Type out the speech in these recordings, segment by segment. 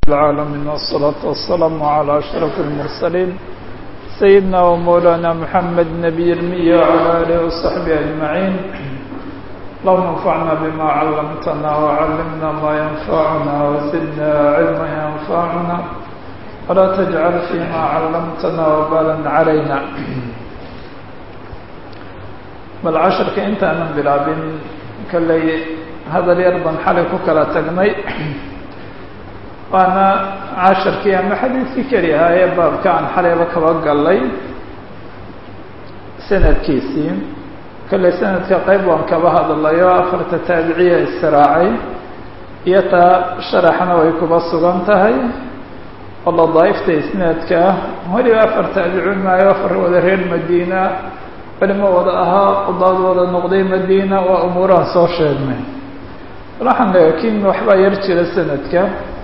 العالمين والصلاة والسلام على أشرف المرسلين سيدنا ومولانا محمد نبي المية وعلى آله وصحبه أجمعين اللهم انفعنا بما علمتنا وعلمنا ما ينفعنا وزدنا علما ينفعنا ولا تجعل فيما علمتنا وبالا علينا bal casharka intaanan bilaabin kalley hadal yar baan xalay ku kala tagnay waana casharkii ama xadiidkii keli ahaa ee baabka aan xalayba kaba gallay sanadkiisii kalley sanadka qayb waan kaba hadlayo afarta taabiciya israacay iyo taa sharaxna way kuba sugan tahay oo ladaaifta isnaadka weliba afar taabicuun maayo afar wada reer madiina culimo wada ahaa qudaad wada noqday madiina waa umuuraha soo sheegnay waxaan laakiin waxbaa yar jira sanadka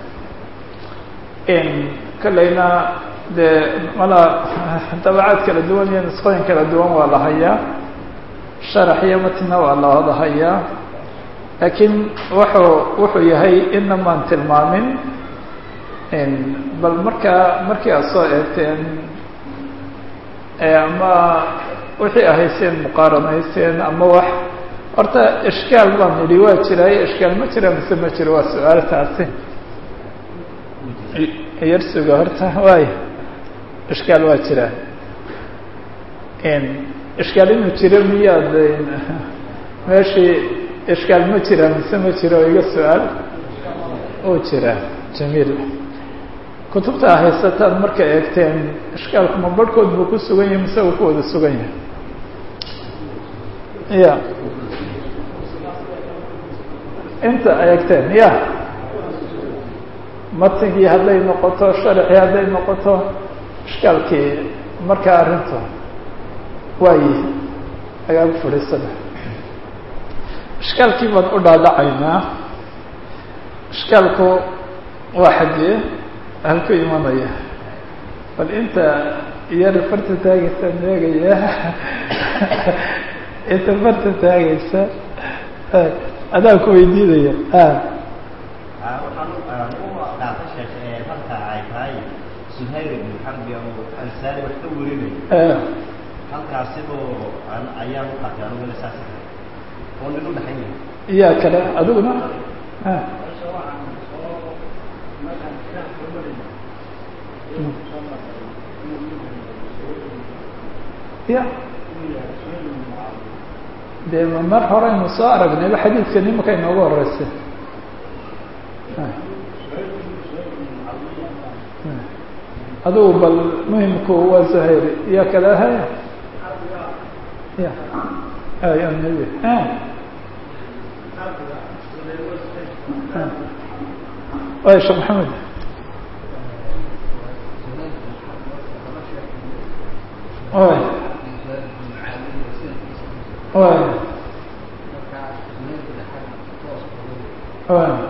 kaleyna dee mala dabacaad kala duwan iyo nisqooyin kala duwan waa la hayaa sharax iyo matna waa la wada hayaa laakiin wuxuu wuxuu yahay ina maan tilmaamin bal markaa markii aad soo eegteen ama wixii ahayseen muqaaranayseen ama wax horta ishkaal baan idhi waa jiraayo ishkaal ma jira mise ma jiro waa su-aal taasi yar suga horta waay ishkaal waa jiraa ishkaal inuu jiro miyaad meeshii ishkaal ma jira mise ma jiro iga su-aal uu jira jamiil kutubta haysataan markay eegteen ishkaalku ma barhkood buu ku sugan yahay mise uu ku wada sugan yahay ya inta eegteen ya matigii hadday noqoto sharxii hadday noqoto ishkaalkii markaa arrintu waayi agaagu fadhiisada ishkaalkii baan u dhaadhacaynaa ishkaalku waa xaggee halku imanaya bal inta yar farta taagaysaan eegaya inta farta taagaysa adaan ku weydiinaya waxaan u dhaafay sheekh marka ay tahay suhayr ibn xarbi oo ansaari wax ka warinayo halkaasiboo ayaan u qaatay aniguna saas oo nin u dhaxan yahay iyaa kale adiguna ya dee mar horeynu soo aragnayba xadiidkan imaka inoogu horeysay adugu bal muhimku waa zuhayr iya kale haya ya ya nabi way sheekh maxamed oy oy oy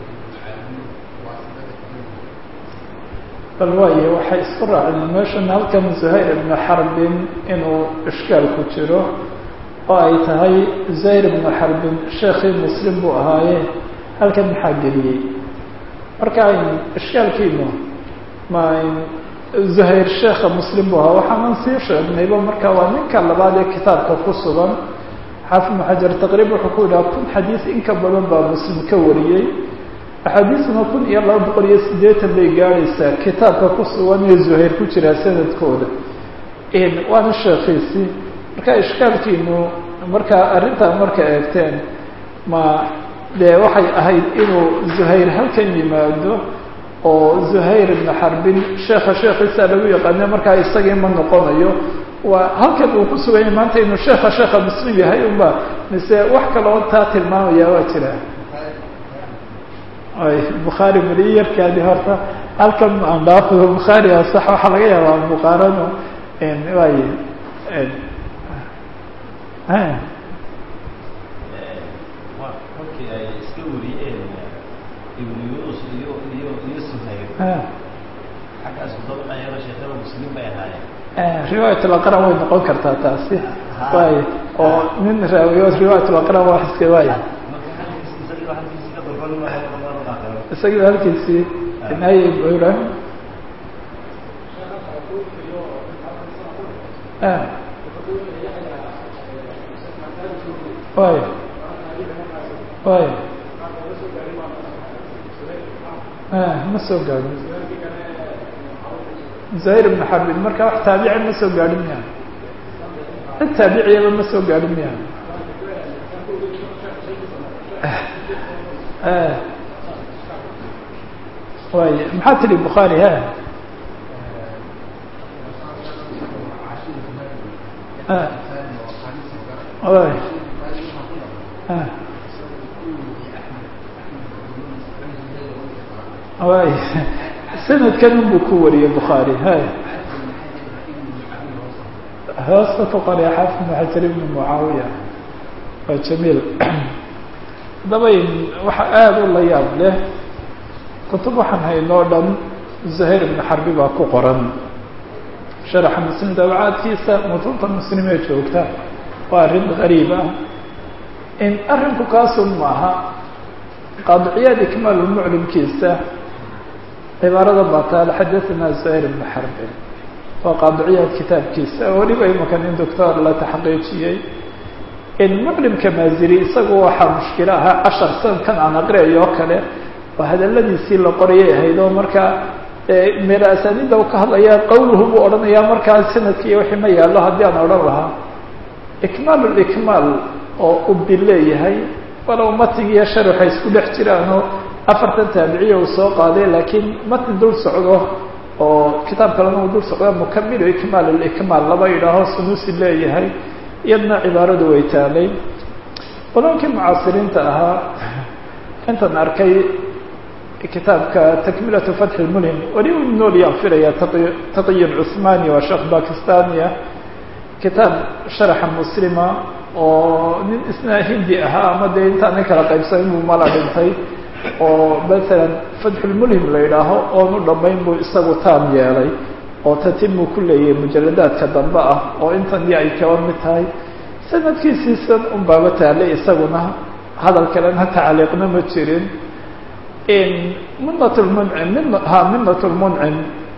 bal waayo waxay isku raaceen meeshan halkan zuhayr ibnu xarbin inuu ishkaal ku jiro oo ay tahay zuhayr ibnu xarbin sheekhii muslim buu ahaaye halkan maxaa geliyey marka ishkaalkiinu ma zuhayr sheekha muslim buu ahaa waxaanan sii sheegnayba marka waa ninka labaad ee kitaabka ku sugan xaafid ibnu xajar taqriib wuxuu ku yidhaha kun xadiis in ka badan baa muslim ka wariyey axaadiisna kun iyo laba boqol iyo siddeetan bay gaadhaysaa kitaabka ku sugan ee zuhayr ku jiraa sanadkooda waana sheekhiisii marka ishkaalkiinu markaa arrintaa marka eegteen ma dee waxay ahayd inuu zuhayr halkan yimaado oo zuhayr ibnu xarbin sheekha sheekhiisaa lagu yaqaana markaa isagii ma noqonayo waa halkan uu ku sugan yahay maanta inuu sheekha sheekha muslim yahay unba mise wax kaloo taa tilmaamaya waa jira ay bukhaari mali yarkaadi horta halkan aan dhaafido bukhaari a sax waxaa laga yaabaa muqaarano waay kolkii ay iska wariyeen ibnu yunus iyo iyo iyo suhayr xaggaas dabaqayaba sheekada muslim bay ahaayeen riwaayat laqran way noqon kartaa taasi waay oo nin raawiyo riwaayat laqran waa iska waay marka halkiis isaga halkiis ka dalban isagii halkiisii hay ibrahim way way ma soo gaadhin zahir ibn xarbin marka wax taabici ma soo gaadhin miya cid taabiciyaba ma soo gaadhin miya way maxaa tidhi bukhaari ha way way sanadkan unbuu ku wariyey bukhaari hay hoosta ku qorya xaafid ibn xajar ibn mucaawiya waa jamiil haddaba waxa aada u la yaab leh kutub waxaan haynoo dhan zahir ibn xarbi baa ku qoran sharaxa muslim dabacaadkiisa mutunta muslimee joogta waa arrin gariib ah in arrinku kaasun maaha qaadiciyaad ikmaalulmuclimkiisa cibaarada baa taale xadathana zahir ibn xarbin waa qaadiciyaad kitaabkiisa weliba imakan in doctor la taxqiijiyey in muclimka maaziri isagu waxaa mushkilo ahaa cashar sanadkan aan aqriayo oo kale oo hadaladiisii la qorayay ahayd oo markaa meel asaaniidda u ka hadlaya qawluhu buu odhanayaa markaa sanadkii wixii ma yaallo haddii aan odhan lahaa ikmaal likmaal oo ubi leeyahay walow matnig iyo shar waxay isku dhex jiraanoo afartan taabiciya uu soo qaaday laakiin matni dul socdo oo kitaab kalena uu dul socdo mukamilu ikmaal likmaal laba yidhaaho sunuusi leeyahay iyadna cibaaradu way taalay qoloonkii mucaasiriinta ahaa intan arkay kitaabka takmilatu fatxi lmulim weli u nool yaan filaya taqiyin cuthmani waa sheekh bakistania kitaab sharaxa muslima oo nin isna hindi ahaa ama dee intaanay kala qaybsan inuu mala dhintay oo masalan fatxulmulhim la yidhaaho oonu dhammayn buu isagu taam yeelay oo tatimuu ku leeyahay mujaladaadka dambe ah oo intan iyo ay kaba mid tahay sanadkiisiisan un baaba taalay isaguna hadal kalena tacliiqna ma jirin minat lmuncim min ha minat lmuncim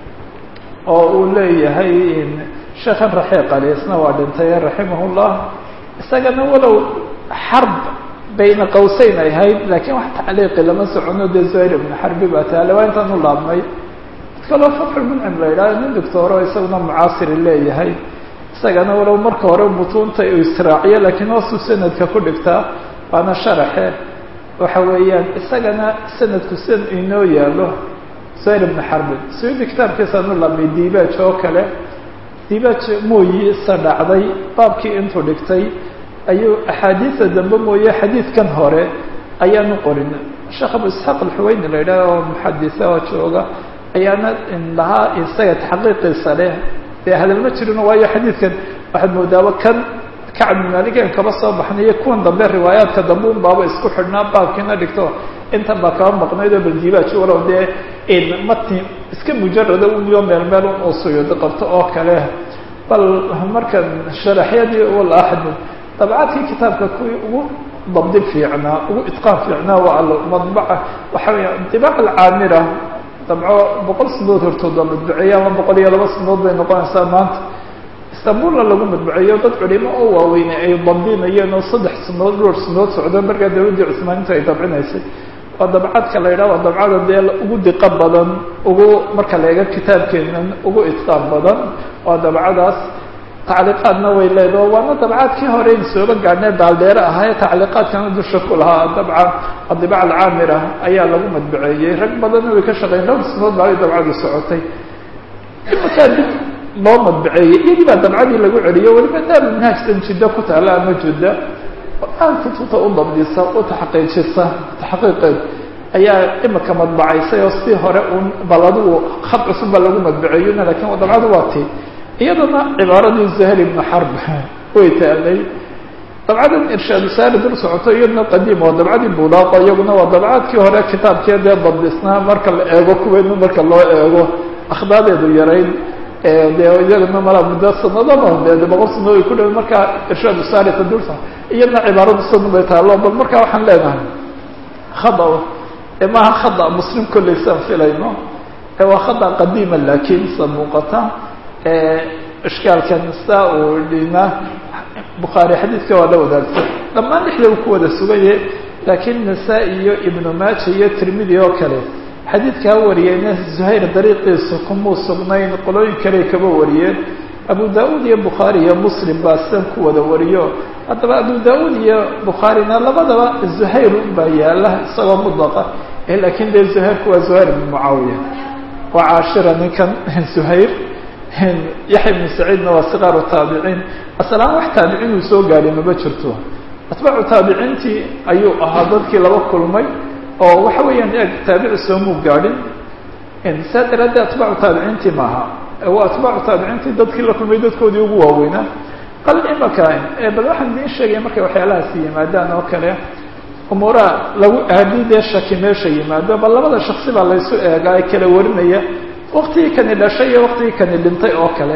oo uu leeyahay sheekhan raxiiqali isna waa dhintay raximah llah isagana walow xarb bayna qawseyn ay ahayd laakiin wax tacliiqi lama socono dee zuhayr ibn xarbi baa taale waa intaan u laabnay mid kaloo fatxulmuncim la yidhahdo nin doctooro isaguna mucaasiri leeyahay isagana walow marka hore mutuunta uu israaciyo laakiin hoosuu sanadka ku dhigtaa waana sharaxe waxa weeyaan isagana sanadku sidan inoo yaalo zuhayr ibn xarbin suyudi kitaabkiisaan u laabnay diibaaj oo kale diibaaj mooyi isa dhacday baabkii intuu dhigtay ayuu axaadiida dambe mooye xadiidkan hore ayaanu qorin sheekh abu isxaaq alxuweyni la yidhaah oo muxadisa oo jooga ayaana lahaa isaga taxqiiqiisa leh dee hadal ma jirino waayo xadiidkan waxaad moodaaba kan kacab maaligan kaba soo baxnayo kuwan dambe riwaayaadka dambe un baaba isku xidhnaa baabkiina dhigto intan baa kaba maqnayd oo baldiibaaj walow dee matni iska mujarada uniyo meel meel un uu suyuudi qabto oo kale bal markan sharaxyadii walaxmed dabcaadkii kitaabka kuwii ugu dabdi fiicnaa ugu itqaan fiicnaa waa almadbaca waxa weya dibaac alcaamira dabco boqol sanadood hortood waa madbuceeye ama boqol iyo laba sanadood bay noqonaysaa maanta istanbulna lagu madbuceeyo dad culimo oo waaweynay ay dabdinayeen oo saddex sanadood dhowr sanadood socdo markaa dawladdii cusmaaninta ay dabcinaysay waa dabcadka la yidhaha waa dabcada dee ugu diqo badan ugu marka la eego kitaabkeenan ugu itqaan badan waa dabcadaas tacliiqaadna way leedaho waana dabcaadkii hore in sooba gaadhnee daaldheere ahaa tacliiqaadkana dusha ku lahaa dabcan adibac alcaamira ayaa lagu madbuceeyey rag badanna way ka shaqeyn dhowr sanadood baa ay dabcadu socotay markaa dib loo madbuceeyey iyadii baa dabcadii lagu celiyo weliba daarulmanhaajtan jiddo ku taalla ama judda aan kutubta u dabdisa u taxqiijisa taxqiiqeed ayaa imika madbacaysay oo si hore un bal adigu khad cusub baa lagu madbuceeyona lakin dabcadu waa ti iyadana cibaaradii zahel ibnu xarb way taalay dabcadan irshaadu saari dul socoto iyaduna qadiim waa dabcadii budaaqo iyaguna waa dabcaadkii hore kitaabkee dee dabdisnaa marka la eego kuweenu marka loo eego akhdaadeedu yarayn dee iyaguna mala muddo sanadaba de boqol sanadood ay ku dhaw markaa irshaadu saari ta dul iyadna cibaaradu sanu bay taalo bal markaa waxaan leenahay khada maaha khada muslim kolleysaan filayno waa khada qadiima laakiin sa muuqata ishkaalkan saa uu dhina bukhaari xadiidka waa la wadaagtay dhammaan dhexda uu ku wada sugaye laakiin nasaa-i iyo ibnu maaja iyo tirmidi oo kale xadiidkaa wariyeyna zuhayr dariiqiisa kumuu sugnayn qolooyin kale kaba wariyeen abu da-uud iyo bukhaari iyo muslim baa sidan ku wada wariyo haddaba abu da-uud iyo bukhaarina labadaba zuhayr baa yaala isagoo mudlaqa laakiin dee zuhayrku waa zuhayr ibn mucaawiya waa caashira ninkan zuhayr yaxya ibnu saciidna waa sikaaru taabiciin asalaan wax taabiciin uu soo gaadhay maba jirto atbaacu taabiciintii ayuu ahaa dadkii laba kulmay oo waxa weeyaan eg taabici soomuu gaadhin saa daraaddeed atbaacu taabiciintii maaha waa atbaacu taabiciintii dadkii la kulmay dadkoodii ugu waaweynaa qal imaka bal waxaan idiin sheegaya markay waxyaalahaasi yimaadaan oo kale umuuraha lagu haddii dee shaki meesha yimaado bal labada shaksi baa laysu eegaa ee kala warinaya waktigii kani dhashay iyo waktigii kani dhintay oo kale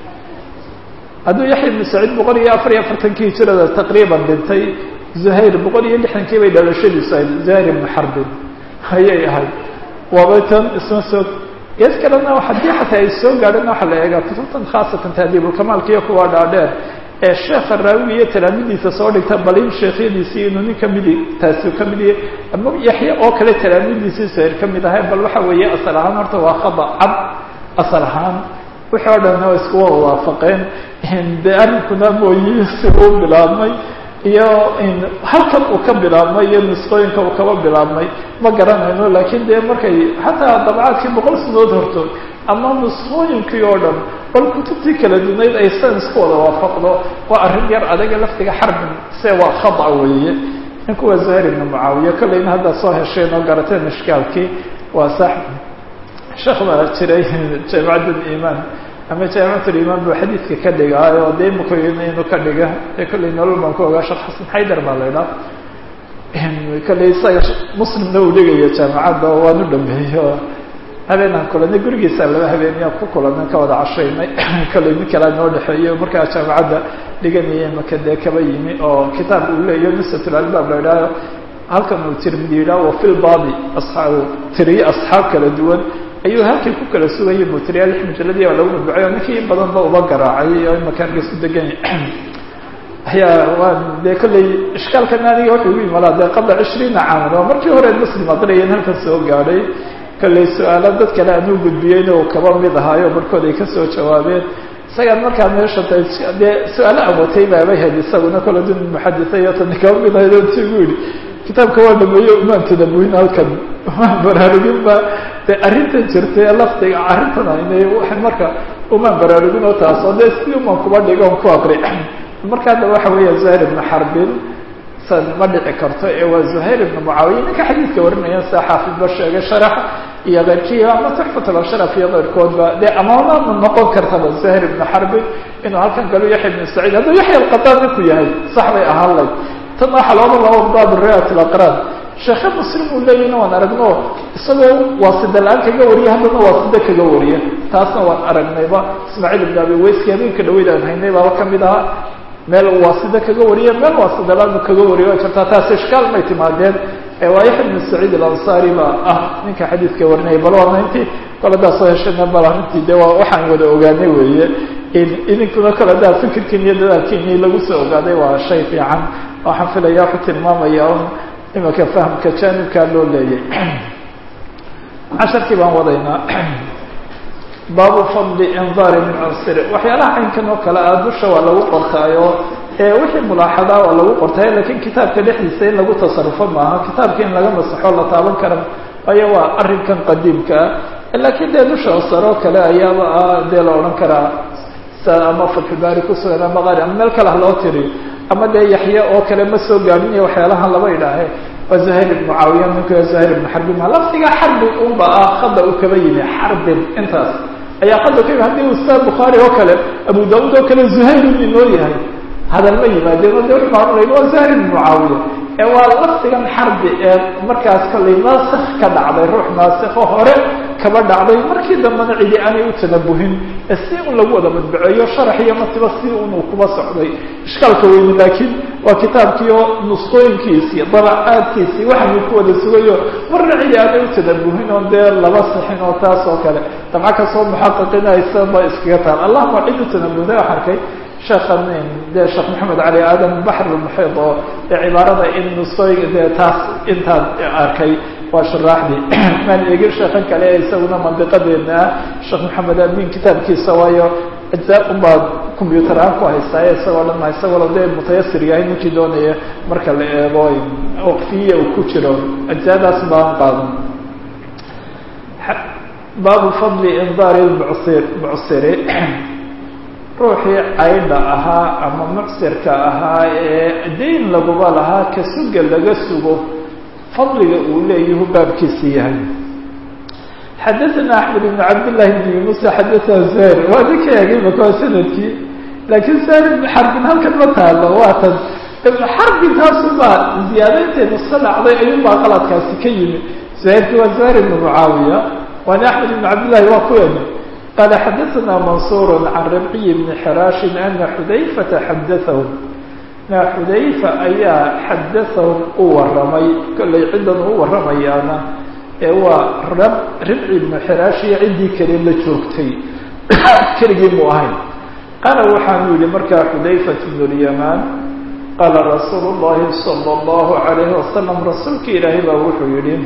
hadduu yaxya ibnu saciid boqol iyo afar iyo afartankii hijirada taqriiban dhintay zuhayr boqol iyo lixdankii bay dhalashadiisu ahayd zuhayr ibnu xarbin ayay ahayd waaba tan isma soo gees kalena haddii xataa ay soo gaadhana waxaa la eegaa kutubtan khaasatan tahdiibulkamaalka iyo kuwa dhaadheer ee sheekha raawiga iyo talaamidiisa soo dhigta balin sheekhyadiisii inuu nin kamidi taasi kamid yahay ama yaxye oo kale talaamidiisii zuhayr ka mid ahay bal waxa weeye asal ahaan horta waa khada cad asal ahaan wixii o dhan waa isku wada waafaqeen de arrinkuna mooyi si uu bilaabmay iyo halkan uu ka bilaabmay iyo nusqooyinka uu kaba bilaabmay ma garanayno laakiin dee markay xataa dabcaadkii boqol sanood hortood ama nusqooyinkii oo dhan bal kutubtii kala dunayd ay san isku wada waafaqdo waa arrin yar adaga laftiga xarbin se waa khada weeye ninku waa zuhayr ibnu mucaawiya kollayna haddaad soo hesheen oo garateen ishkaalkii waa sax sheekh baa jiray jaamicadda imaan ama jaamicatul-imaan buu xadiidka ka dhigaayo dee mukoyna inuu ka dhiga ee kollay nolol baan ku ogaa sheekh xasan xaydar baa la idhaha kollay isaga muslimna uu dhigaya jaamicadda oo waan u dhameeyo habeenaan kulanay gurigiisa laba habeeniya ku kulanay ka wada cashaynay kollay nin kalea noo dhexeeyo markaa jaamicadda dhiganayay maka dee kaba yimi oo kitaab uu leeyaho nusratul albaab la idhaaho halkan uu tirmidi yidhaha wa fil baadi asxaabu tiriye asxaab kala duwan ayuu halkii ku kala sugayay buu tiriyaa lix mujalladii baa lagu madbucay oo ninkii in badan ba uba garaacay oo imakaan isu degan ayaa waa dee kollay ishkaalkan aniga wuxuu igu imalaa dee qabla cishriina caaman oo markii hore muslim aqriyan halkan soo gaadhay kollay su-aalo dad kale aan u gudbiyeyna uu kaba mid ahaayo barkood ay kasoo jawaabeen isagaan markaa meesha ta dee su-aalo aan watay baaba hel isaguna kolle dun muxadisa iyo tani kaba mid ahayd oo tigu yidhi kitaabka waa dhameeye umaan tadabuhin halkan umaan baraarugin ba dee arrintan jirtay laftiga arrintan aynay waa marka umaan baraarugin oo taas oo dee sidii umaan kuba dhigo on ku aqri marka hadda waxa weeya zuhayr ibnu xarbin san ma dhici karto ee waa zuhayr ibnu mucaawiya ninka xadiidka warinaya sida xaafidba sheegay sharax iyo keyrkii ama tuxfatulsharaf iyo keyrkoodba dee amaama noqon kartaba zuhayr ibnu xarbin inuu halkan galo yaxya ibnu saciid hadduu yaxya alqataan ninku yahay sax bay ahaan layd tan waxaa looga laba baab riwaayat alaqraan sheekhe muslim uu leeyahna waan aragno isagoo waasida la-aan kaga wariya haddana waasida kaga wariya taasna waan aragnayba ismaaciil ibn abi weyski habeenka dhaweyd aan haynay baaba kamid ahaa meel waasida kaga wariya meel waasida la-aan kaga wariya waa jirtaa taas ishkaal may timaadeen waa yaxya ibn saciid alansaari baa ah ninka xadiidka warinaya bal waana intii koladaa soo heshana bal arrintii de waa waxaan wada ogaanay weeye idinkuna koladaa fikirkiin iyo dadaalkiini lagu soo ogaaday waa shay fiican waxaan filaya wuxuu tilmaamaya un imika fahamka jaanibkaa loo leeyay casharkii baan wadaynaa baabu fadli indaari min cunsiri waxyaalaha caynkan oo kale ah dusha waa lagu qortaayo ee wixii mulaaxadaa waa lagu qortaayo lakiin kitaabka dhexdiisa in lagu tasarufo maaha kitaabka in laga masaxo la taaban kara waayo waa arrinkan qadiimka ah laakiin dee dusha sare oo kale ayaaba ah dee la odhan karaa ama fatxubaari kusugan ama qaari ama meel kale ha loo tiriyo ama dee yaxye oo kale ma soo gaadhinaya waxyaalahan laba idhaahe waa zuhayr ibnu caawiya ninku zuhayr ibnu xarbin ma laftiga xarbin unba ah khada uu kaba yimi xarbin intaas ayaa khada ka yimi haddii ustaad bukhaari oo kale abu daauud oo kale zuhayr ibn inoo yahay hadal ma yimaadeen o de wuxuu maamulayn waa zuhayr ibnu mucaawiya ee waa lafdigan xarbi ee markaas kollay naasikh ka dhacday ruux naasikho hore kaba dhacday markii dambena cidi aanay u tanabuhin ee si un lagu wada madbaceeyo sharax iyo matiba si unuu kuba socday ishkaalka weyne laakiin waa kitaabkiio nusqooyinkiisii dabacaadkiisii waxaanu ku wada sugayo marna cidi aanay u tanabuhin oo dee laba sixin oo taas oo kale dabca kasoo muxaqiqinaysa ba iskaga taal allahuma cid u tanabuhday wax arkay sheekhan dee sheekh maxamed cali aadan baxr muxiid oo dee cibaarada in nusqooyinka dee taas intaan arkay waa shuraaxdii maan eegin sheekhan kale ee isaguna mandiqadeena ah sheekh maxamed amin kitaabkiisa waayo ajzaa unbaa combyuter aan ku haystaa isagoo dhan ma isagoo dee mutayasir yahay ninkii doonaya marka la eego waqfiya uu ku jiro ajzaadaas baan qaadan baabu fadli indaari lmucsir mucsiri ruuxii caydha ahaa ama mucsirka ahaa ee dayn laguba lahaa ka suga laga sugo fadliga uu leeyahu baabkiisi yahay xadaثna axmed ibn cabdillahi bn yunusa xadaثna zahir waa ninka eegay maka waa sanadkii laakiin zahir ibn xarbin halkan ma taalo waa tan ibn xarbin taasubaa ziyaadaynteedu sa dhacday ayuunbaa qaladkaasi ka yimi zahirki waa zahir ibn mucaawiya waana axmed ibn cabdillahi waa kuweena qala xadaثna mansur can rabciy bni xiraashin ana xudayfata xadaثahum na xudayfa ayaa xadaثahum u waramay kollay ciddan u waramayaana ee waa rab ribci ibnu xiraashiyo ciddii kale la joogtay keligii mu ahayn qaala waxaanu yihi markaa xudayfat bnu lyamaan qaala rasuulu llahi salى اllahu alayhi wasalam rasuulka ilaahay baa wuxuu yihi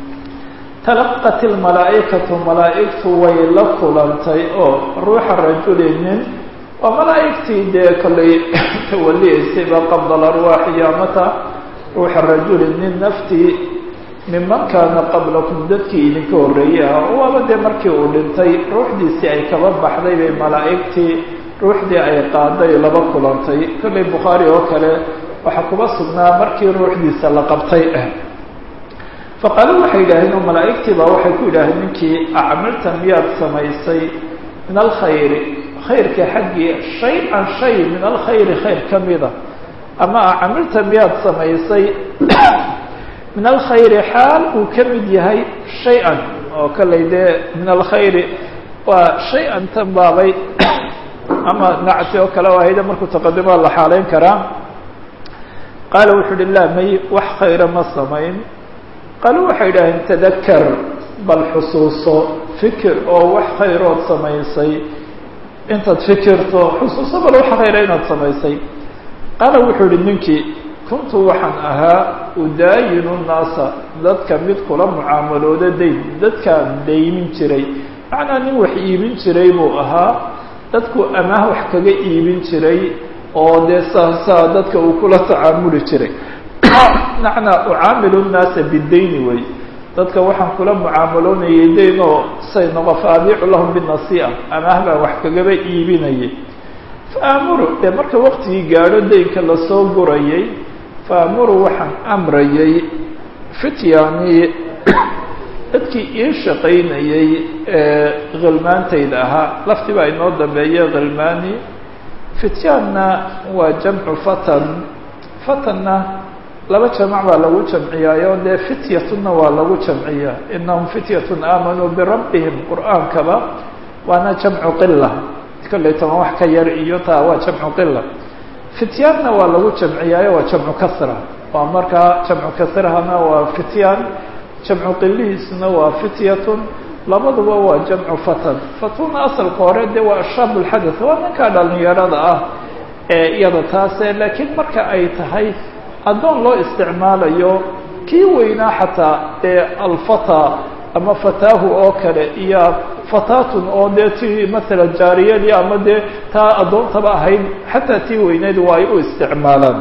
talaqat ilmalaa'ikatu malaa'igtu way la kulantay oo ruuxa rajuli nin waa malaa'igtii dee kollay tawaliyeysayba qabla alarwaax yaamata ruuxa rajuli nin naftii miman kaana qablakum dadkii idinka horreeyey ah waaba dee markii uu dhintay ruuxdiisii ay kaba baxday bay malaa'igtii ruuxdii ay qaaday laba kulantay kollay bukhaari oo kale waxaa kuba sugnaa markii ruuxdiisa la qabtay faqaaluu waxay yidhaaheen oo malaa'igtii baa waxay ku yidhaaheen ninkii acmalta miyaad samaysay min alkhayri khayrka xaggii shay-an shay min alkhayri khayr ka mida ama acamilta miyaad samaysay min alkhayri xaal uu ka mid yahay shay-an oo kalay dee min alkhayri waa shay-an tan baabay ama nacti oo kale oo ahayda markuu taqadimaa la xaaleyn karaa qaala wuxuu uhi laa may wax khayra ma samayn qaalu waxay idhaaheen tadakar bal xusuuso fikir oo wax khayrood samaysay intaad fikirto xusuuso bal wax khayra inaad samaysay qaala wuxuu ihi ninkii kuntu waxaan ahaa udaayinu naasa dadka mid kula mucaamalooda dayn dadkaan daymin jiray macnaa nin wax iibin jiray buu ahaa dadku amaah wax kaga iibin jiray oo dee saasaa dadka uu kula tacaamuli jiray macnaa ucaamilu nnaasa bidayni wey dadka waxaan kula mucaamaloonayay dayn oo say noqo faabiicu lahum binasii'a amaah baan wax kagaba iibinayay faamuru dee marka waqtigii gaadho daynka lasoo gurayay faamuru waxaan amrayay fityaanii dadkii ii shaqaynayay ee khilmaantayda ahaa laftii baa inoo dambeeya khilmaani fityaanna waa jamcu fatan fatanna laba jamac baa lagu jamciyaayo dee fityatuna waa lagu jamciyaa inahum fityatun aamanuu birabbihim qur'aankaba waana jamcu qila kollay toban wax ka yar iyo taa waa jamcu qila fityaanna waa lagu jamciyaayo waa jamcu kasra waa markaa jamcu kasrahana waa fityaan jamcu qilihiisna waa fityatun labaduba waa jamcu fatan fatuna asalka hore dee waa ashaab lxadath waa ninkaa dhalinyarada ah ee iyada taase laakiin marka ay tahay addoon loo isticmaalayo kii weynaa xataa ee alfata ama fataahu oo kale iyo fatatun oo dee tii masalan jaariyadii ama dee taa addoontaba ahayd xataa tii weyneed waa ay u isticmaalaan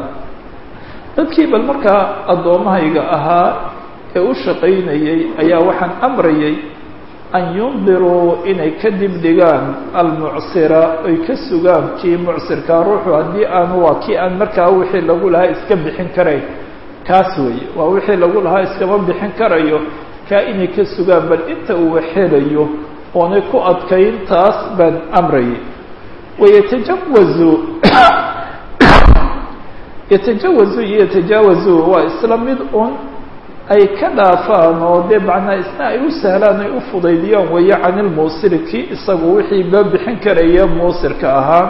dadkii bal markaa addoommahayga ahaa ee u shaqaynayay ayaa waxaan amrayay an yundiruu inay ka dib dhigaan almucsira ay ka sugaan kii mucsirkaa ruuxu haddii aanu waa kii aan markaa wixii lagu lahaa iska bixin karayn kaas weeye waa wixii lagu lahaa iskama bixin karayo kaa inay ka sugaan bal inta uu xelayo oonay ku adkayn taas baan amrayay wayatajawazu yatajawazu iyo yatajaawazu waa isla mid un ay ka dhaafaan oo dee macnaa isna ay u sahlaan ay u fudaydiyaan weeye can ilmuusiri kii isagu wixii loo bixin karaya muusirka ahaa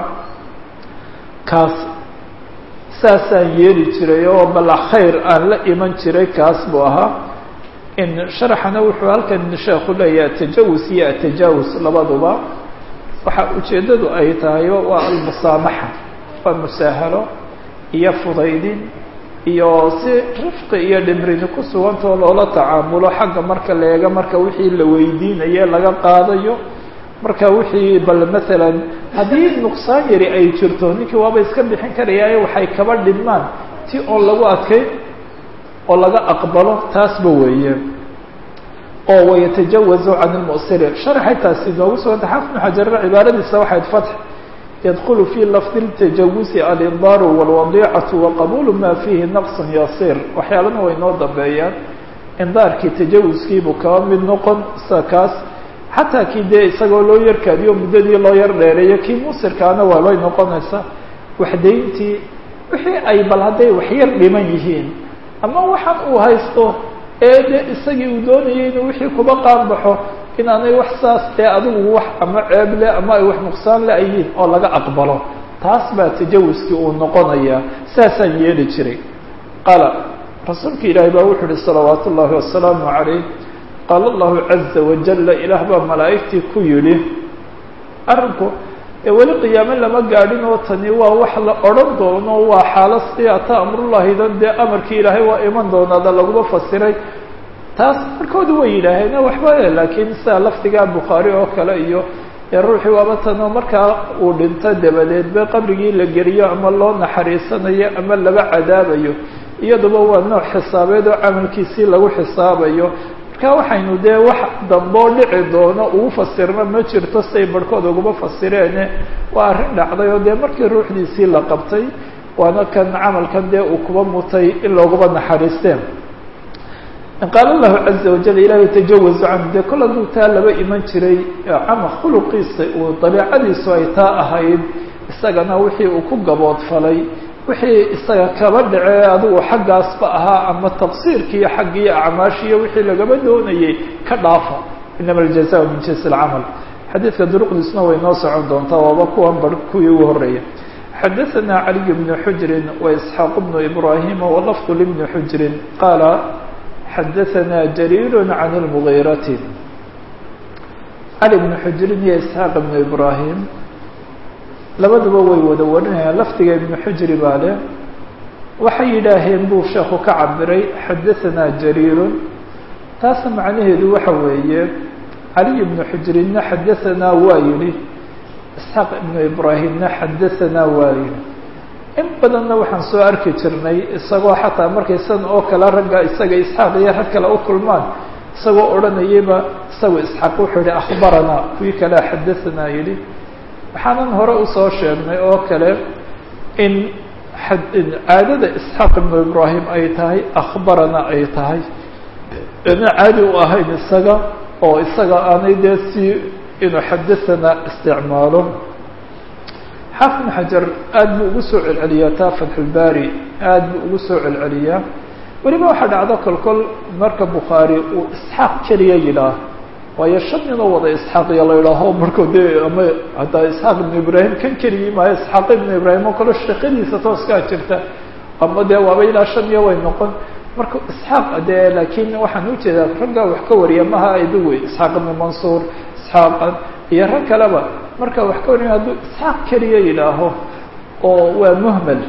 kaas saasaan yeeli jiray oo bal khayr aan la iman jiray kaas buu ahaa in sharaxana wuxuu halkan sheekhu leeyahay atajawus iyo atajaawus labaduba waxa ujeeddadu ay tahay waa almusaamaxa waa musaahalo iyo fudaydin iyo si rifqi iyo dhimrini ku sugantao loola tacaamulo xagga marka la eega marka wixii la weydiinaye laga qaadayo marka wixii bal maalan haddii nuqsaan yari ay jirto ninkii waaba iska bixin karayaaye waxay kaba dhidmaan ti oo lagu adkay oo laga aqbalo taasba weeye oo wayatajawazu can ilmu'siri sharxay taasi noogu suganta xafid bnu xajarna cibaaradiisa waxayd fatx yadkulu fi lafdi اtajawuzi alindaaru wاlwadiicatu waqabulu ma fiihi naqص yasiir waxyaalana way noo dambeeyaan indaarkii tajawuskiibuu kaba mid noqon sa kaas xataa kii dee isagoo loo yarkaadiyo muddadii loo yar dheereeyo kii musirkaana waa looy noqonaysa waxdayntii wixii ay bal hadday waxyar dhiman yihiin ama waxaan uu haysto ee de isagii uu doonayay inuu wixii kuba qaanbaxo inaanay wax saas dee adigu wax ama ceeb leh ama ay wax nuqsaan le ayihiin oo laga aqbalo taas baa tajawuskii uu noqonayaa saasaan yeeli jiray qaala rasuulka ilaahi baa wuxuu uhi salawaatu ullaahi wasalaamu calayh qaala allahu caza wajala ilaah baa malaa'igtii ku yidhi arrinku ee weli qiyaame lama gaadhin oo tani waa wax la odhan doono waa xaalo si ata amrullahidan dee amarkii ilaahay waa iman doonaada laguma fasiray taas markoodu way yidhaaheen waxba laakiin sida lafdiga bukhaari oo kale iyo ee ruuxii waaba tanoo markaa uu dhinto dabadeed ba qabrigii la geliyo ama loo naxariisanayo ama laba cadaabayo iyaduba waa nooc xisaabeed oo camalkiisii lagu xisaabayo marka waxaynu dee wax damboo dhici doono ugu fasirno ma jirto siay barhkood uguma fasireene waa arrin dhacday oo dee markii ruuxdiisii la qabtay waana kan camalkan dee uu kuba mutay in looguma naxariisteen qaala allahu caza wajal ilaahay tajawazu canhu dee kol hadduu taa laba iman jiray camal khuluqiisa uu dabiicadiisu ay taa ahayd isagana wixii uu ku gaboodfalay wixii isaga kaba dhacee adigu xaggaasba ahaa ama taqsiirkiiyo xaggiiyo acmaashiiyo wixii lagaba doonayay ka dhaafa inama aljaza min jinsi alcamal xadiidka duruqdiisuna way noo socon doontaa waaba kuwan bar kuwii ugu horreeya xadaثana caliy bnu xujrin waisxaaq bnu ibrahima walafdu libni xujrin qaala xadaثana jariir can اlmugiirati cali bnu xujrin iyo isxaaq bnu ibrahim labaduba way wada warinayaan lafdiga ibnu xujri baa leh waxay yidhaaheen buu sheekhu ka cabiray xadaثanaa jariirun taasna macnaheedu waxa weeye caliy ibnu xujrinna xadaثanaa waa yidhi isxaaq ibnu ibraahimna xadaثanaa waa yidhi in badanna waxaan soo arki jirnay isagoo xataa markay san oo kale ragga isaga isxaaq iyo rag kale u kulmaan isagoo odhanayayba isagoo isxaaq wuxuu yihi akhbaranaa kuwii kalea xadaثanaa yidhi waxaanan hore usoo sheegnay oo kale in caadada isxaaq ibnu ibraahim ay tahay akhbarana ay tahay ina caadi u ahayn isaga oo isaga aanay dee si inuu xadaثana isticmaalo xaafid bn xajar aad buu ugu soo celceliyaa taa fatxulbaari aad buu ugu soo celceliyaa weliba waxaa dhacdo kolkol marka bukhaari uu isxaaq keliya yidhaah waayo shan ninoo wada isxaaqiya la idhaaho markuu dee ama haddaa isxaaq ibnu ibraahim kan keliyii maayo isxaaq ibnu ibraahim oo kale shaqadiisa tooskaa jirta ama dee waaba ilaa shan iyo way noqon marka isxaaq dee laakiin waxaan ujeedaa raggaa wax ka wariya maha idu wey isxaaq ibnu mansuur isxaaqan iyo rag kaleba marka wax ka wariya hadduu isxaaq keliya yidhaaho oo waa muhmel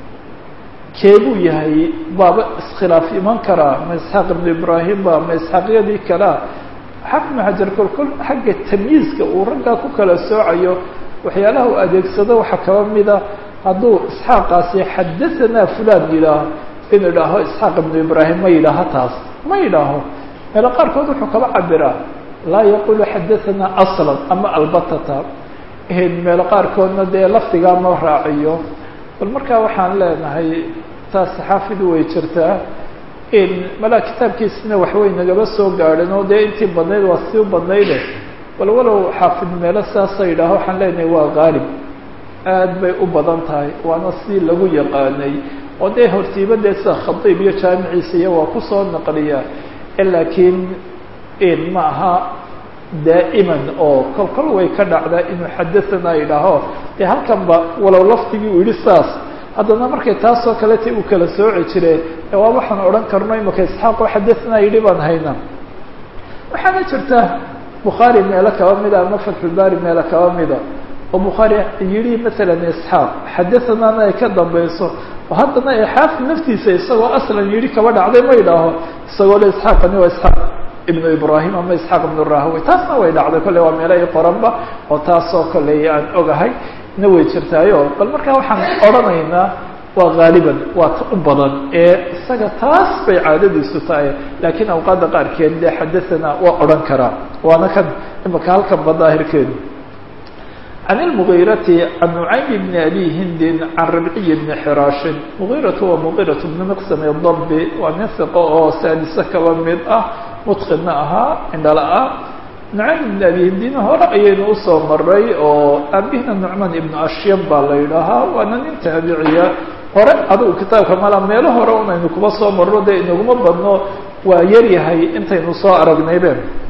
keebuu yahay baaba iskhilaaf iman karaa ma isxaaq ibnu ibraahim ba ma isxaaqyadii kalea xafid xajar kolkol xagga tamyiizka uu raggaa ku kala soocayo waxyaalaha uu adeegsado waxaa kaba mida hadduu isxaaqaasi xadahanaa fulan yidhaaho inuu idhaaho isxaaq ibnu ibraahim ma yidhaaho taas ma yidhaaho meelo qaarkood wuxuu kaba cabiraa laa yaqulu xadahanaa aslan ama albatata meelo qaarkoodna dee lafdigaa ma raaciyo bal markaa waxaan leenahay taas xaafidu way jirtaa malaa kitaabkiisina waxbay nagaba soo gaadheen oo dee intii badnayd waa sii badnayde bal walow xaafid meelo saasa yidhaaho waxaan leenahay waa qaalib aad bay u badan tahay waana si lagu yaqaanay oo dee hortiiba dee sida khadiib iyo jaamiciisa iyo waa kusoo naqliya laakiin ma aha daa'iman oo kol kol way ka dhacdaa inuu xadahanaa yidhaaho dee halkanba walow laftigii uu yihi saas haddana markay taasoo kaleta uu kala sooci jire waa waxaan odhan karno imaka isxaaqo xadahanaa yidhi baan haynaa waxaana jirta bukhaari meelo kaba mida ama fatxulbaari meelo kaba mida oo bukhaari yihi masalan isxaaq xadathanaana ay ka dambayso oo haddana ee xaafid naftiisa isagoo aslan yihi kaba dhacday ma idhaaho isagoo le isxaaqani waa isxaaq ibnu ibrahim ama isxaaq ibnu rahawey taasna way dhacday kolley waa meelo i qoranba oo taasoo kolley aan ogahay na way jirtaayo bal markaa waxaan odhanaynaa waa haaliban waa ta u badan ee isaga taas bay caadadiisu tahay laakiin awqaadda qaarkeed dee xadahanaa waa odhan karaa waana kan imaka halkan ba daahirkeedu can ilmugiirati can nucaym bni abi hindin can rabciy bni xiraashin mugiiratu waa mugiiratu bni miqsami dabi waa nin siqo oo saadise kaba mid ah mutqinna ahaa indhala-ah nucaym ibni abi hindin hore ayaynu usoo maray oo aabihina nucmaan ibnu ashyam baa la yidhaahaa waana nin taabiciya hore adigu kitaabka mala meelo hore unaynu kuba soo marno dee inaguma badno waa yaryahay intaynu soo aragnaybe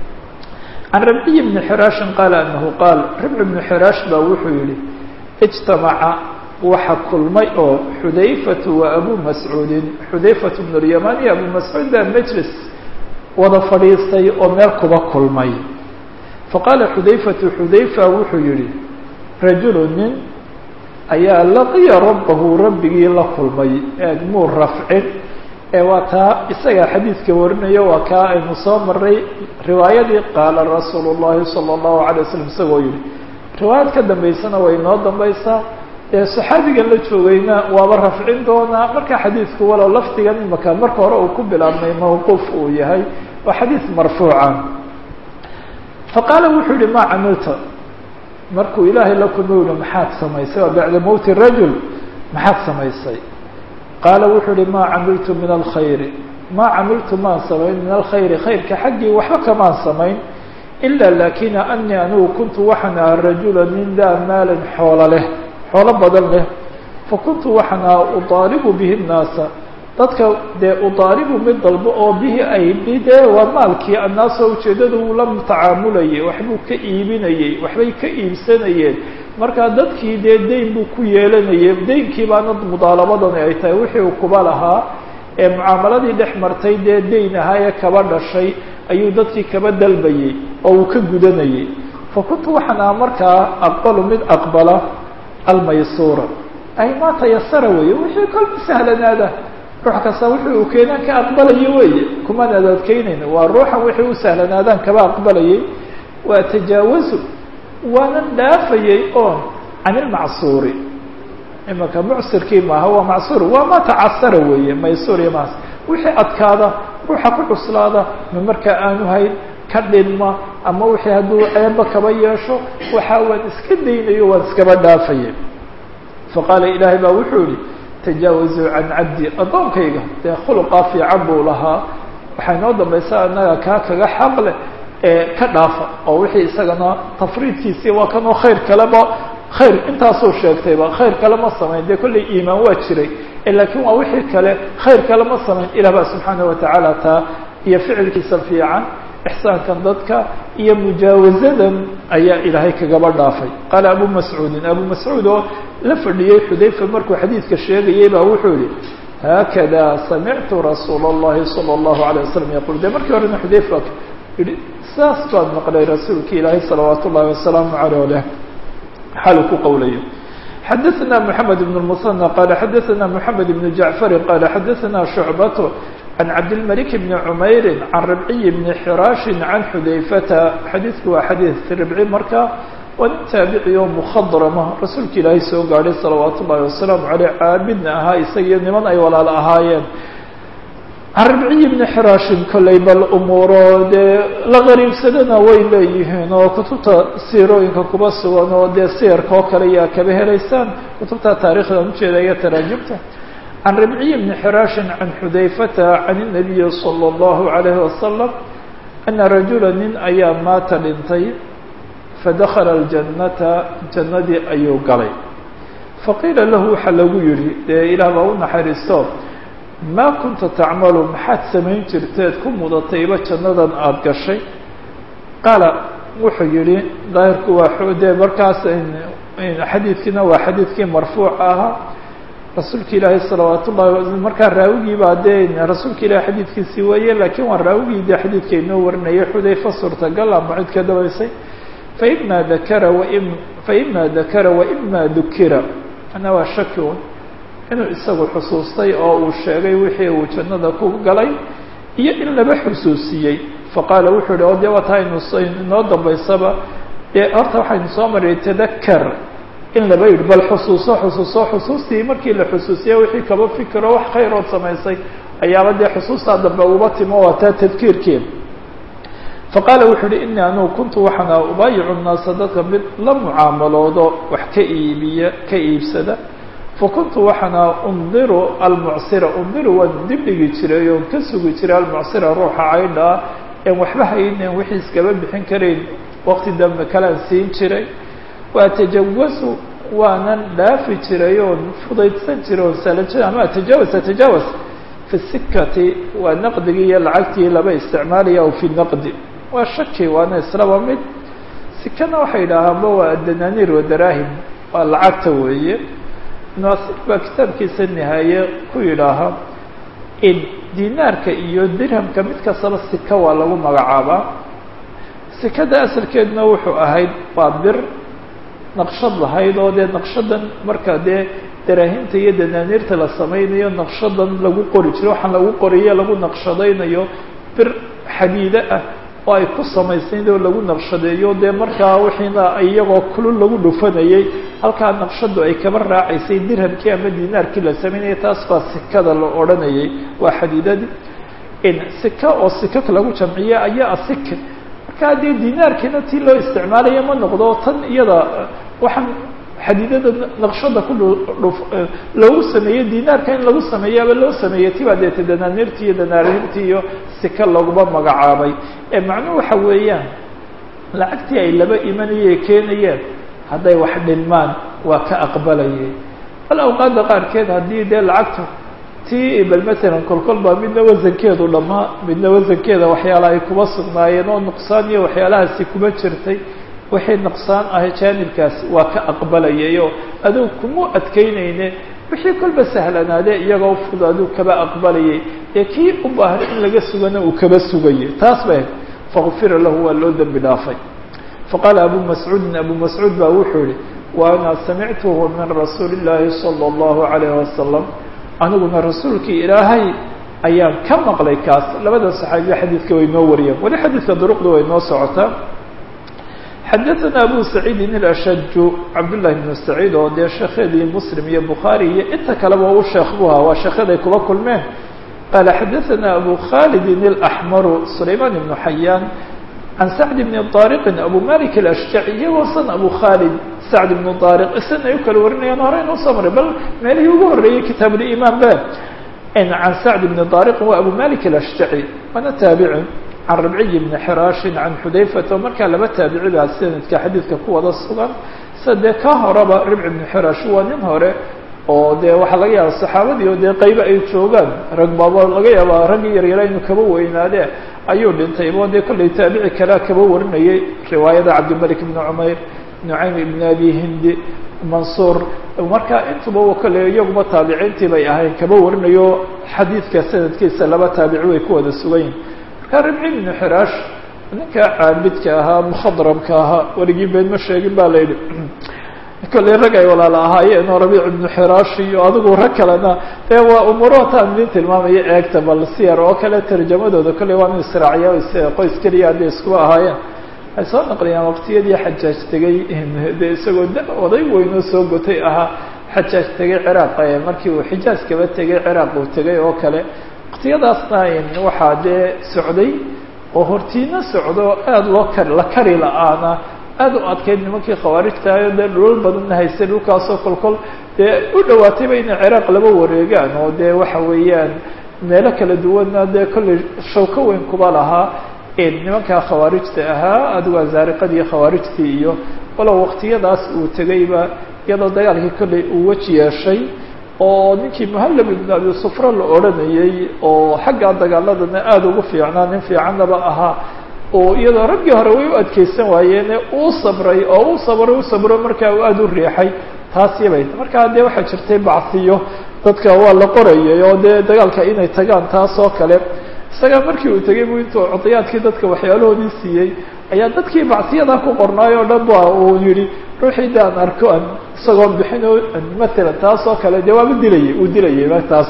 can rabciy bni xiraashin qaala anahu qaal rabci bnu xiraash baa wuxuu yihi ijtamaca waxa kulmay oo xudayfatu wa abu mascuudin xudayfatu bnu lyamaan iyo abu mascuud baa majlis wada fadhiistay oo meel kuba kulmay faqaala xudayfatu xudayfa wuxuu yihi rajulu nin ayaa laqiya rabbahu rabbigii la kulmay eegmuu rafcin ee waa taa isagaa xadiidka warinaya waa kaa aynu soo maray riwaayadii qaala rasuulu llahi sala allahu alay wasalam isagoo yihi riwaayad ka dambaysana way noo dambaysaa ee saxaabigan la joogayna waaba rafcin doonaa marka xadiidku walow lafdigan imaka marka hore uu ku bilaabmay mawquuf uu yahay waa xadiid marfuuca faqaala wuxuu yihi maa camilta markuu ilaahay la kulma yihi maxaad samaysay waa bacda mowti rajul maxaad samaysay qaala wuxuu yihi maa camiltu min alkhayri maa camiltu maan samayn min alkhayri khayrka xaggii waxba kamaan samayn ila lakina anii anigu kuntu waxaan aha rajula nin daa maalin xoolo leh xoolo badan leh fakuntu waxaan aha udaalibu bihi nnaasa dadka dee udaalibu mid dalbo oo bihi ay bidee waa maalkii annaasoo ujeeddada uu la tacaamulayay waxbuu ka iibinayey waxbay ka iibsanayeen markaa dadkii dee dayn buu ku yeelanayay daynkii baana mudaalabadani ay tahay wixii uu kuba lahaa ee mucaamaladii dhex martay dee dayn ahaa ee kaba dhashay ayuu dadkii kaba dalbayey oo uu ka gudanayay fa kuntu waxaan aha markaa aqbalu mid aqbala almaysuura ay maa tayasara weeye wixii kolba sahlanaada ruux kasta wixii uu keenaan ka aqbalayo weeye kumaan adaadkeynayna waa ruuxan wixii u sahlanaadaan kaba aqbalayay waa tajaawazu waanan dhaafayay oon can ilmacsuuri imaka mucsirkii maaha waa macsuur waa ma tacasara weeye maysuur iyo maas wixii adkaada ruuxa ku cuslaada ma markaa aanu hayn ka dhinma ama wixii hadduu ceeba kaba yeesho waxa waan iska daynayo waan iskaba dhaafayay faqaala ilaahay baa wuxuu yihi tajaawazuu can cabdi addoonkayga dee khuluqaa fiican buu lahaa waxay noo dambaysaa annaga kaa kaga xaq leh ee ka dhaafa oo wixii isagana tafriidkiisii waa kanoo khayr kaleba khayr intaasuu sheegtayba khayr kale ma samayn dee kollay iimaan waa jiray laakiin waa wixii kale khayr kale ma samayn ilah baa subxaana watacaala taa iyo ficilkiisa fiican ixsaankan dadka iyo mujaawazadan ayaa ilaahay kagaba dhaafay qaala abu mascuudin abu mascuud oo la fadhiyey xudayfa markuu xadiidka sheegayay baa wuxuu yihi haakada samictu rasuula اllahi salى اllahu alيه wasalam yaqul de markii horena xudayfa yihi saas baan maqlay rasuulki ilaahay salawaat ullahi wasalaamu aleyh leh xaalu ku qowlayo xadaثna mحamed بن المثنى qala xadaثna mحamed بن jaعفari qala xadaثna شhucbat can cabdilmalik bni cumayri can ribciy bni xiraashin can xudayfata xadiidku waa xadiid ribci marka waa nin taabici oo mukhadrama rasuulka ilaahay soo gaadhay salawaat ullahi wasalaamu caleyh caabidna ahaa isagiyo niman ay walaalo ahaayeen can ribciyi bni xiraashin kollay bal umuuro dee la qariibsadana way leeyihiin oo kutubta siirooyinka kuba sugan oo dee siyarka oo kale yaa kaba helaysaan kutubta taarikhdan ujeeda iyo taraajimta can ribciyi bni xiraashin can xudayfata can الnabiyi salى اllahu عalayhi wasalam ana rajula nin ayaa maata dhintay fadakala اljannata jannadii ayuu galay faqiila lahu waxaa lagu yihi dee ilaah baa u naxariisto maa kunta tacmalu maxaad samayn jirteed ku mudatayba jannadan aada gashay qaala wuxuu yihi daahirku waa dee markaas xadiidkiina waa xadiidkii marfuuc ahaa rasuulka ilaahi salawaat ullahi markaa raawigiibaa dee rasuulka ilahi xadiidkiisii weeye laakiin waa raawigii dee xadiidka inoo warinayay xudayfa suurtagal ama cid ka dabaysay faima dakara waim faima dakara waima dukira ana waa shaki un inuu isagu xusuustay oo uu sheegay wixii uu jannada ku galay iyo in laba xusuusiyey faqaala wuxuu yihi o dee waa taa aynu inoo dambaysaba dee horta waxaynu soo maray tadakar in laba yidhi bal xusuuso xusuuso xusuustii markii la xusuusiya wixii kaba fikiro wax khayrood samaysay ayaaba dee xusuustaa dambe uba timo waa taa tadkiirkeed faqaala wuxuu uhi inii anugu kuntu waxaana ubaayicu naasa dadka mid la mucaamaloodo wax ka iibiya ka iibsada fakuntu waxaana undiru almucsira undiru waan dibdhigi jiray oon ka sugi jiray almucsira ruuxa caydhaa en waxba haynen wixii iskaba bixin karayn waqti dambe kalean siin jiray waatajawasu waanan dhaafi jiray oon fudaydsan jiray oon sahlan jiray ama atajawas atajawas fi sikati waa naqdigii iyo lacagtii laba isticmaalaya aw fi naqdi waa shaki waana islaba mid sikana waxay yidhaahaanba waa adananiir wadaraahim waa lacagta weeye naasir baa kitaabkiisa nihaaye ku yidhaaha in dinaarka iyo dirhamka mid kastaba sika waa lagu magacaabaa sikada asalkeeduna wuxuu ahayd waa bir naqshad lahayd oo dee naqshadan marka dee daraahinta iyo danaaniirta la samaynayo naqshadan lagu qori jiro waxaan lagu qoriye lagu naqshadaynayo bir xadiide ah oo ay ku samaysnayd oo lagu naqshadeeyo dee markaa wixiina iyagoo kulul lagu dhufanayay halkaa naqshadu ay kaba raacaysay dirhamkii ama dinaarkii la samaynayay taas baa sikada la odhanayay waa xadiidadii sika oo sikak lagu jamciye ayaa asik markaa dee dinaarkiina tii loo isticmaalaya ma noqdo tan iyada waxaan xadiidada naqshada ku dhuf loogu sameeyey dinaarka in lagu sameeyaaba loo sameeyey tibaa deeta danaaniirtii iyo danaarintii iyo sika laguma magacaabay ee macnuhu waxa weeyaan lacagtii ay laba imanayay keenayeen hadday wax dhilmaan waa ka aqbalayay bal awqaadda qaarkeed haddii dee lacagtu tii bal matalan kolkol baa midna wasankeedu dhammaa midna wasankeeda waxyaala ay kuma sugnaayeen oo nuqsaan iyo waxyaalahaasi kuma jirtay wixii nuqsaan ah jaanibkaasi waa ka aqbalayay oo aduu kuma adkeyneyne wixii kolba sahlanaadee iyagoo ufud aduu kaba aqbalayay ee kii u baahan in laga sugana uu kaba sugayay taas bay fakufira lahu waa loo dembi dhaafay faqaala abu mascuudin abu mascuud baa wuxuu yihi wa ana samictuhu min rasuuli illaahi sala allahu calayhi wasalam aniguna rasuulkii ilaahay ayaan ka maqlay kaas labada saxaabiya xadiidka way noo wariyeen weli xadiidka duruqda way noo socotaa xadaثana abu saciidin ilashaju cabdullahi bnu saciid oo dee sheekhyadii muslim iyo bukhaari iyo inta kaleba u sheekh bu ahaa waa sheekyaday kuba kulmeen qaala xadaثana abu khalidin اlaxmaru sulayman ibnu xayaan can sacd bni طaariqin abu malik alashjaci iyagoo san abu khalid sacd ibnu طaariq isan ay u kala warinayaan hore inoo soo maray bal meelihii ugu horreeyey kitaabulimaan ba can sacd bni طaariqin waa abu malik alashjaci waana taabici can rabciy bni xiraashin can xudayfata oo markaa laba taabici baa sanadka xadiidka ku wada sugan sida dee ka horeba ribci bni xiraash waa nin hore oo dee waxaa laga yaaba saxaabadii oo dee qaybo ay joogaan rag baaba laga yaaba raggii yaryara inu kaba weynaadee ayuu dhintay bo dee kollay taabici kalea kaba warinayay riwaayada cabdilmalik bni cumayr nucaym ibn abi hindi mansuur marka intuba kale iyaguba taabiciintii bay ahayn kaba warinayo xadiidka sanadkiisa laba taabici way ku wada sugan yihin marka ribci ibnu xiraash ninka caabidka ahaa mukhadramka ahaa weligii been ma sheegin ba la yidhi kollay rag ay walaala ahaayeen oo rabiic ibnu xiraash iyo adigu rag kalena dee waa umurotaan idin tilmaamaya eegta bal siyar oo kale tarjamadooda kollay waa inu israaciya qoys keliya hadday iskuba ahaayeen waxay soo naqliyaan waqtiyadii xajaaj tegay de isagoo da oday weynoo soo gotay ahaa xajaaj tegay ciraaq markii uu xijaaj kaba tegay ciraaq uu tegay oo kale waqtiyadaasna waxaa dee socday oo hortiina socdo aada loo kar la kari la-aana aada u adkayd nimankii khawaarijtahayo dee dhulal badanna haystay dhulkaasoo kolkol dee u dhawaatayba inay ciraaq laba wareegaan oo dee waxa weeyaan meelo kala duwanna dee kollay shawko weyn kuba lahaa nimankaa khawaarijta ahaa adigu azaariqadii khawaarijtii iyo walow waqtiyadaas uu tegayba iyadoo dagaalkii kolley uu weji yeeshay oo ninkii muhallab ibn abi sufra la odhanayey oo xaggaa dagaaladana aada ugu fiicnaa nin fiicannaba ahaa oo iyadoo raggii hore way u adkeysan waayeene uu sabray oo u sabray u sabro markaa uu aada u riixay taas yabay markaa dee waxaa jirtay bacsiyo dadka waa la qorayay oo dee dagaalka inay tagaan taas oo kale isagaa markii uu tegay bu intuu codayaadkii dadka waxyaalahoodii siiyey ayaa dadkii bacsiyada ku qornaay oo dhan ba uu yihi ruuxii de aan arko an isagoo bixin oo matalan taas oo kale dee waaba dilayay uu dilayay taas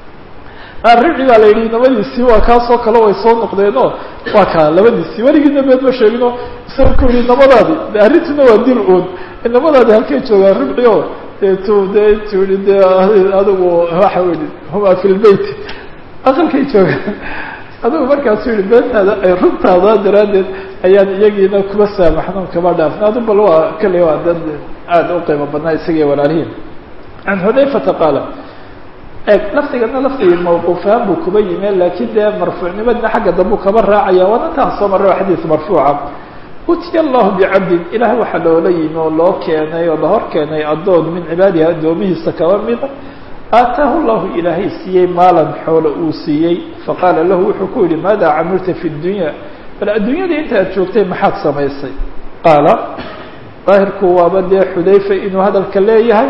arrici baa la yidhi nabadiisii waa kaasoo kale way soo noqdeenoo waa kaa labadiisii weligiina beed ma sheegino isaga ku yihi nabadaadi de arrintuna waa dil uun nabadaadi halkay joogaan ribci o de tu de tii de adigu waxa weli huma fi lbeyt aqalkay joogaan adigu markaasu yihi beentaada ay runtaada daraaddeed ayaan iyagiina kuba saamaxno kaba dhaafna adu bal waa kale waa dad aada u qiimo badnaa isagii walaalihiin can xudayfata qaala eg lafdigana lafdigii mawquufahaan buu kuba yime laakiin dee marfuucnimadna xagga dambu kaba raacaya waana taan soo marray waa xadiis marfuuca utiya allahu bicabdin ilaah waxaa loola yimi oo loo keenay oo lahor keenay addoon min cibaadihi addoomihiisa kaba mida aataahu llahu ilaahay siiyey maalan xoolo uu siiyey faqaala lahu wuxuu ku yihi maada camilta fi dunya bal adduunyadii inta aad joogtay maxaad samaysay qaala daahirku waaba dee xudayfa inuu hadalka leeyahay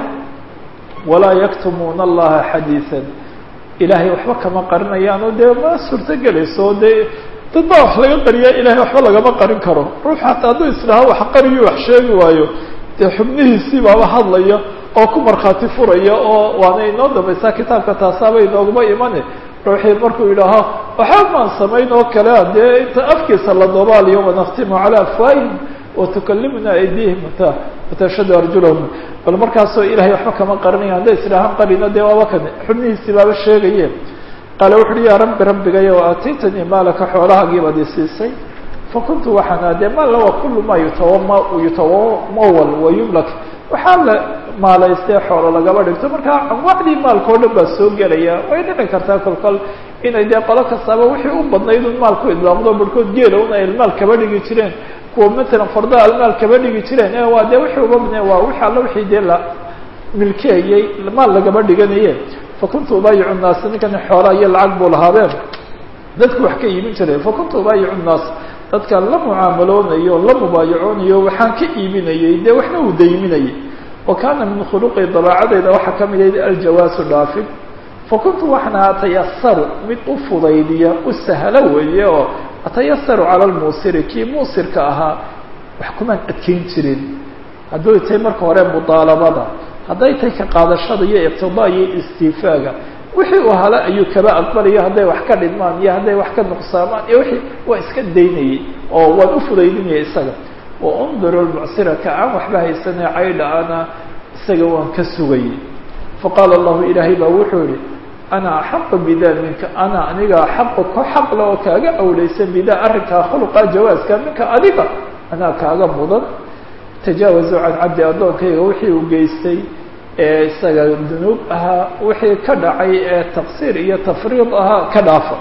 walaa yaktumuuna allaha xadiiثan ilaahay waxba kama qarinayaan oo dee ma suurto gelayso dee dad baa wax laga qariya ilahay waxba lagama qarin karo ruux hataa hadduu isdhaha wax qariyo wax sheegi waayo dee xubnihiisii baaba hadlaya oo ku markhaati furaya oo waana inoo dambaysaa kitaabka taasaaba inooguma imane ruuxii markuu yidhaaho waxba maan samayn oo kalea dee inta afkiisa la doobaaliyo wanaktimu calaa afwaahihim watukalimuna aydihim ta watashhadu arjulahum bal markaasoo ilahay waxba kama qarinaya hadday isdhahaan qarino dee waaba kan xubnihiisii baaba sheegaye qaala wuxu uhi yaa rabbi rabbigayo aataytanii maalaka xoolahaagii baad isiisay fakuntu waxaana dee maalla waa kulu maa yutawama yutawamawal wayumlak waxaa la maalaystee xoolo lagaba dhigto markaa anwaacdii maalka o dhan baa soo gelaya way dhici kartaa kolkol inay dee qolo kastaaba wixii u badnayd un maal ku idlaamdo barhkood geela un ay maal kaba dhigi jireen kuwa matalan fardaha almaal kaba dhigi jireen e waa dee wixii uba badnay waa wixi alla wixii dee la milkeeyey maal lagaba dhiganaye fakuntu ubaayicu nnaas ninkani xoolaa iyo lacag buu lahaabeen dadku wax ka iibin jiray fakuntu ubaayicu nnaas dadkaan la mucaamaloonayo la mubaayacoonayo waxaan ka iibinayey dee waxna uu dayminayay wa kaana min khuluqi dabaacadeyda waxaa ka mid ahayd aljawaasu dhaafid fakuntu waxaan ahaa atayasaru mid u fudaydiya u sahlo weeye oo atayasaru cala lmuusiri kii muusirka ahaa wax kumaan adkeyn jirin hadduu tahay marka hore mudaalabada hadday tahay ka qaadashada iyo iqtidaa iyo istiifaaga wixii uu hale ayuu kaba aqbalayo hadday wax ka dhidmaan iyo hadday wax ka nuqsaamaan iyo wixii waa iska daynayay oo waan u fudaydinaya isaga wa unduru lmucsira ka aan waxba haysanay caydha ana isaga waan ka sugayay faqaala allahu ilaahay baa wuxuu yihi ana axaqu bidaa minka ana aniga axaqu ku xaqla oo kaaga awlaysan bidaa arrinkaa khuluqa jawaaska minka adiga anaa kaaga mudan tajaawazu can cabdi addoonkayga wixii uu geystay ee isaga dunuub ahaa wixii ka dhacay ee taqsiir iyo tafriid ahaa ka dhaafa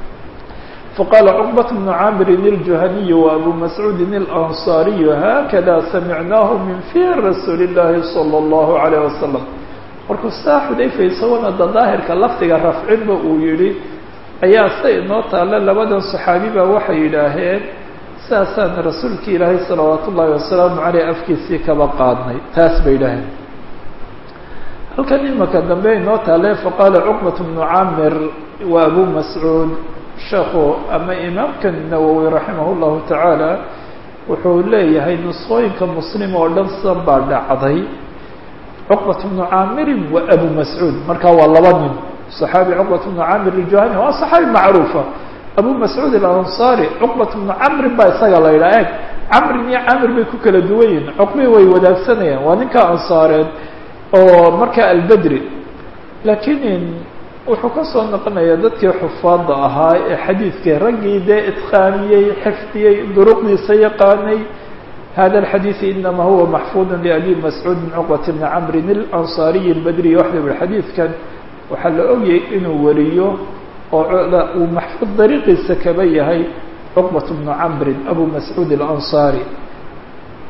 faqaala cuqbat bnu caamirin iljuhaniyu wa abu mascuudin ilansaariyu haakada samicnaahu min fi rasuuli llahi sala allahu alayh wasalam markuu saa xudayfa isagona da daahirka lafdiga rafcinba uu yihi ayaa sida inoo taalla labadan saxaabi baa waxay yidhaaheen sidaasaan rasuulki ilaahay salawaat ullaahi wasalaamu caleyh afkiisii kaba qaadnay taas bay yidhaaheen halkan imaka dambe inoo taale faqaala cuqbat bnu camir wa abu mascuud sheekhu ama imaamkan nawowi raximah llahu tacaala wuxuu leeyahay nusqooyinka muslim oo dhan sidan baa dhacday cuqbat bnu caamirin wa abu mascuud markaa waa laba nin صaxaabi cuqbat bnu camir iljuhani waa صaxaabi macruufa abu mascuud alansaari cuqbat bnu camrin baa isaga la yidhaha eg camrin iyo camir bay ku kala duwan yihin cuqbii way wadaagsanayaan waa ninka ansaareed oo markaa albedri laakiin wuxuu ka soo noqonayaa dadkii xufaada ahaa ee xadiidkii raggii dee itqaaniyey xifdiyey duruqdiisa yaqaanay hada الxadiiث inama huwa maxfud لabi mascuud min cuqbat bni camrin اlanصariyi اlbedriy waxda ui xadiidkan waxaa la ogyay inuu wariyo oo uu maxfuud dariiqiisa kaba yahay cuqbat bnu camrin abu mascuud اlanصari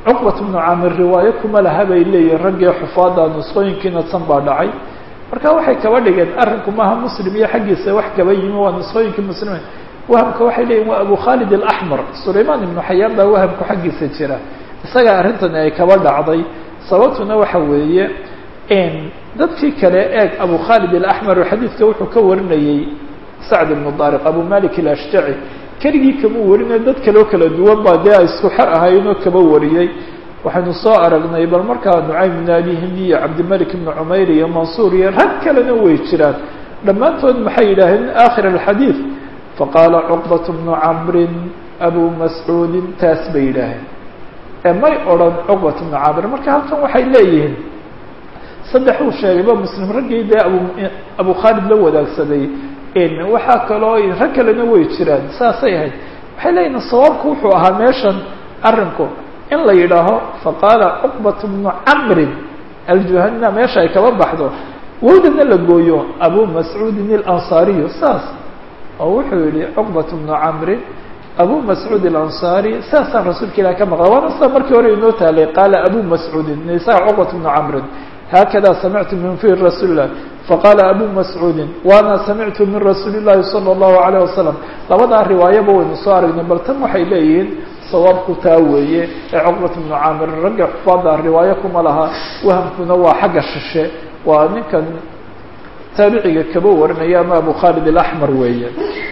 cuqbat bnu camir riwaayo kuma laha bay leeyihin raggii xufaada nusqooyinkiina san baa dhacay marka waxay kaba dhigeen arrinku maaha muslim iyo xaggiisa wax kaba yimi waa nusqooyinkii muslime wahamka waxay leeyihin waa abu khaalid alaxmar sulaymaan ibnu xayaan baa wahamku xaggiisa jira isagaa arrintani ay kaba dhacday sababtuna waxa weeye dadkii kale eeg abu khaalid alaxmar oo xadiidka wuxuu ka warinayey sacd ibnu daariq abu malik alashjaci keligii kama warinayo dad kaleo kala duwan baa dee ay isku xer ahaynoo kaba wariyey waxaynu soo aragnay bal markaa nucaym ibn abi hindi iyo cabdimalik ibnu cumayr iyo mansuur iyo rag kalena way jiraan dhammaantood maxay yidhaaheen aakhir alxadiid faqaala cuqbat bnu camrin abu mascuudin taas bay yidhaaheen ee may odhan cuqbat bnu camr marka halkan waxay leeyihiin saddex uu sheegayba muslim raggii dee abu abu khaalid la wadaagsaday waxaa kaloo rag kalena way jiraan saasay ahayd waxay leeyihin sawaabku wuxuu ahaa meeshan arrinku in la yidhaaho faqaala cuqbat bnu camrin aljuhana meesha ay kaba baxdo wowdana la gooyo abu mascuudin alansaariyu saas oo wuxuu yihi cuqbat bnu camrin abu mascuud alansaari saasaan rasuulka ilahi ka maqla waana sida markii hore inoo taalay qaala abu mascuudin isaga cuqbat bnu camrin hakada samictu min fi rasuuli lah faqaala abu mascuudin waana samictu min rasuuli llahi salى اllahu alayh wasalam labadaa riwaayaba waynu soo aragnay bal tan waxay leeyihiin sawaabku taa weeye ee cuqbat bnu camir ragga xufaada riwaayo kuma laha wahamkuna waa xagga shishe waa ninkan taabiciga kaba warinaya ama abu khaalid alaxmar weeye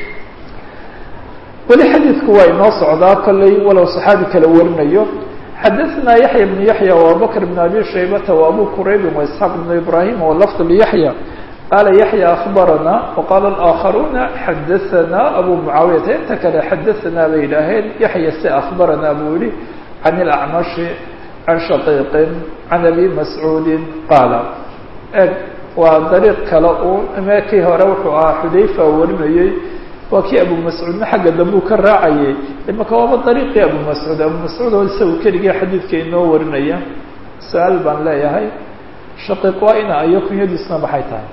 weli xadiidku waa inoo socdaa kolley walow saxaabi kala warinayo xadaثna yaحya بن yaحyى وabubakr بن abi shaybata وabu quraybi واسحاq بن ibrahim wlfظ لyaحyى qala yaحyى أخbarana وqala الآkخaruna xadaثna abu muعaawiyata inta kale xadaثna bay yidhaaheen yaحya se أخbarana buu yihi عan الأcmaشhi عan shaqiiqi عan abi mascuudi qaala eg waa dariiq kale un meekii hore wuxuu ahaa xudayfa warinayey waa kii abu mascuudna xagga dambuu ka raacayay imaka waaba dariiqii abu mascuud abu mascuud oo isagu keligii xadiidka inoo warinaya su-aal baan leeyahay shaqiiq waa ina ayo kunyadiisna maxay tahay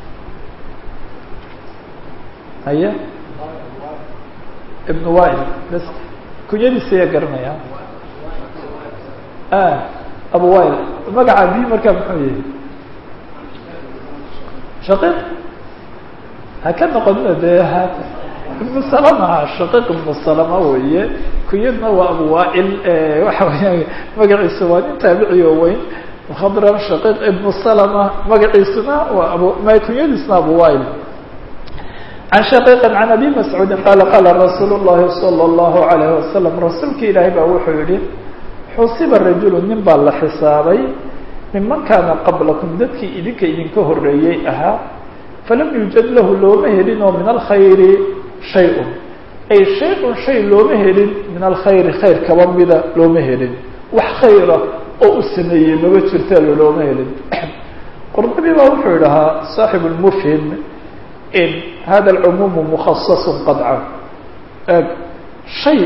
haye ibnu wail bas kunyadiisa ayaa garanaya abu wail magaca bi markaa muxuu yihi shaqiiq ha ka noqonina dee ha ibnu salama shaqiiq ibnu salama weeye kunyadna waa abu waail waxa weeyaan magaciisa waa nin taabici oo weyn khadram shaqiiq ibnu salama magaciisuna waa abu ma kunyadiisna abu waail can shaqiiqi can abi mascuudin qaala qaala rasuulu llahi salى اllahu alayh wasalam rasuulka ilaahay baa wuxuu yihi xusiba rajulu nin baa la xisaabay miman kaana qablakum dadkii idinka idinka horeeyey ahaa falam yuujad lahu looma helin oo min alkhayri shay-un ay shay-un shay looma helin min alkhayri khayr kaba mida looma helin wax khayra oo u sameeyey maba jirta looma helin qurdabi baa wuxuu idhahaa saaxib lmufhim in hada alcumuumu mukhasasun qadcan eg shay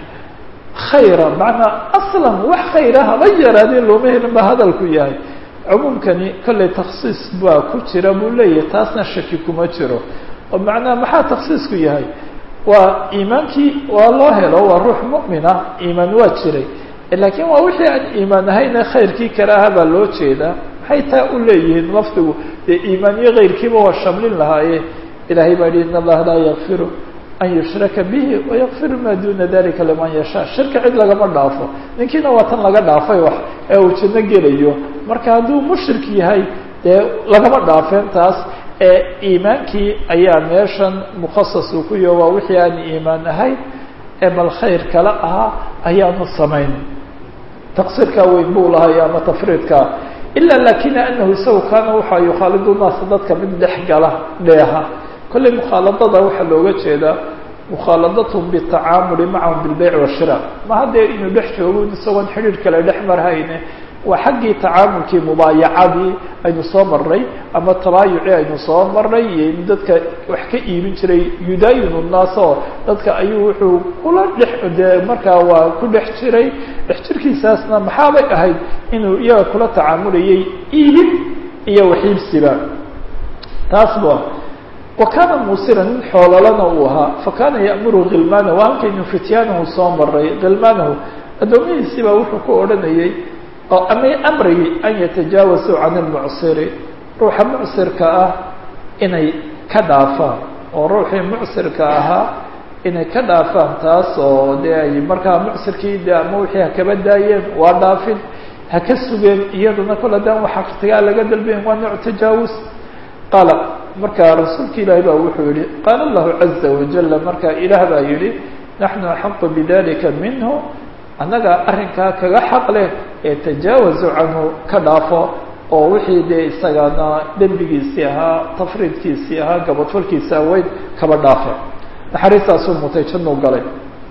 khayra macnaa aslan wax khayra haba yaraadee looma helin ba hadalku yahay cumuumkani kollay taksiis baa ku jira buu leeyahay taasna shaki kuma jiro oo macnaha maxaa taksiisku yahay waa iimaankii waa loo helo waa ruux mu'mina iimaan waa jiray laakiin waa wixii aan iimaan ahayne khayrkii kale aha baa loo jeedaa maxay taa u leeyihiin lafdigu dee iimaan iyo kayrkiiba waa shamlin lahaaye ilahay baa yihi in allaha laa yakfiru an yushraka bihi wayakfiru maa duna dalika liman yashaa shirka cid lagama dhaafo ninkiina waa tan laga dhaafay wax ee uu janno gelayo marka hadduu mushrik yahay dee lagama dhaafeen taas ee iimaankii ayaa meeshan mukhasas uu ku yaho waa wixii aan iimaan ahayn ee bal khayr kale ahaa ayaanu samayn taqsiirkaa weyn buu lahay ama tafriidkaa ila lakina anahu isagu kaana waxaa yukhaalidu naasa dadka mid dhex gala dheeha kollay mukhaaladada waxaa looga jeedaa mukhaaladathm bitacaamuli macahum bilbayc washira ma haddee inuu dhex joogo isagoon xidhiir kale dhex marhayne waa xaggii tacaamulkii mubaayacadii aynu soo marnay ama tabaayucii aynu soo marnay iyo in dadka wax ka iibin jiray yudaayinu nnaas oo dadka ayuu wuxuu kula dhex dee markaa waa ku dhex jiray dhex jirkiisaasna maxaabay ahayd inuu iyaga kula tacaamulayay iibin iyo waxiibsiba taas ba wa kaana muusira nin xoololana uu ahaa fa kaana ya'muru khilmaanahu halkaynu fityaanahu soo maray khilmaanahu addoomihiisii baa wuxuu ku odhanayey oo ama amrayay an yatajaawasuu can ilmucsiri ruuxa mucsirka ah inay ka dhaafaan oo ruuxii mucsirka ahaa inay ka dhaafaan taas oo dee ay markaa mucsirkii de ama wixii ha kaba daayeen waa dhaafin ha ka sugeen iyaduna kol haddaan waxa waqtigaa laga dalbayn waa nooc tajaawus qaala markaa rasuulka ilaahi baa wuxuu yihi qaala allahu caza wajala markaa ilaah baa yihi naxnu axaqu bidalika minhu annaga arrinkaa kaga xaq leh ee tajaawazu canhu ka dhaafo oo wixii dee isagana dembigiisii ahaa tafriidkiisii ahaa gabadfalkiisi aweyd kaba dhaafe naxariistaasuu mutay jannuu galay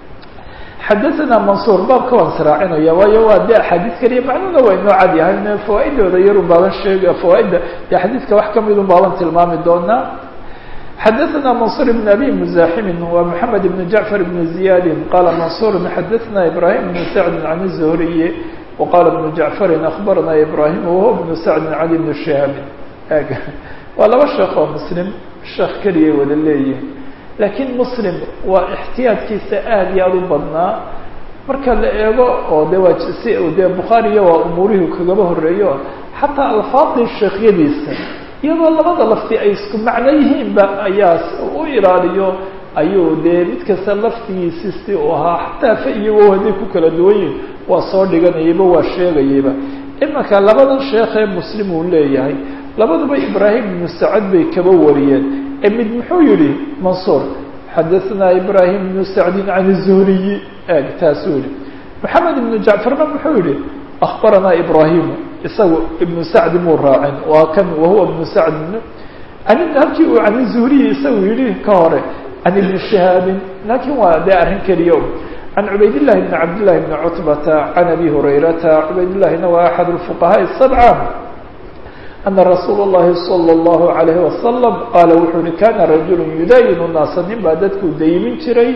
xadaثana mansuur baabka waan sraacinaya waayo waa de axaadiis keliya macnuhuna waa inoo cad yahay fawaaidooda yarun baaban sheeg fawaaidda de xadiidka wax kamidun baaban tilmaami doonaa xadaثna mansur بn abi mزaximi wa mحamed بn jaعfar بn ziyadi qala mansur xadaثna ibrahim بn sacdi can الzuhriyi waqala بn jaعfari akhbarana ibrahim wahuwa bn sacdi can ibn shihaab waa laba sheekh oo muslim sheekh keliyay wada leeyihin laakiin muslim waa ixtiyaadkiisa aad iyo aada u badnaa marka la eego oo de waa si dee bukhaariya waa umuurihii kagaba horeeyo xataa alfaadii sheekhyadiisa iyadoo labada lafti ay isku macno yihiinba ayaa u ilaaliyo ayuu dee mid kasta laftigiisi si uu ahaa xataa fa iyago hadday ku kala duwan yihin waa soo dhiganayayba waa sheegayayba imanka labadan sheekhee muslim uu leeyahay labaduba ibraahim ibnu sacad bay kaba wariyeen ee mid muxuu yihi mansuur xadaثna ibrahim ibnu sacdin can الzuhriyi eg taasuu yihi maxamed ibnu jacfarna muxuu yihi akhbaranaa ibrahimu isagu ibnu sacdi muu raacin waa kan wahuwa ibnu sacd an halkii uu can zuhriyi isagu yihi ka hore can ibni shihaabin laakiin waa dee arrin keliya can cubaydillahi bni cabdillahi bni cutbata can abi hurayrata cubaydillahina waa axad اfuqahaai sabca ana rasuula اllahi salى اllahu alayhi wasalam qaala wuxuu yihi kana rajulu yudaayinu naasa nin baa dadku daymin jiray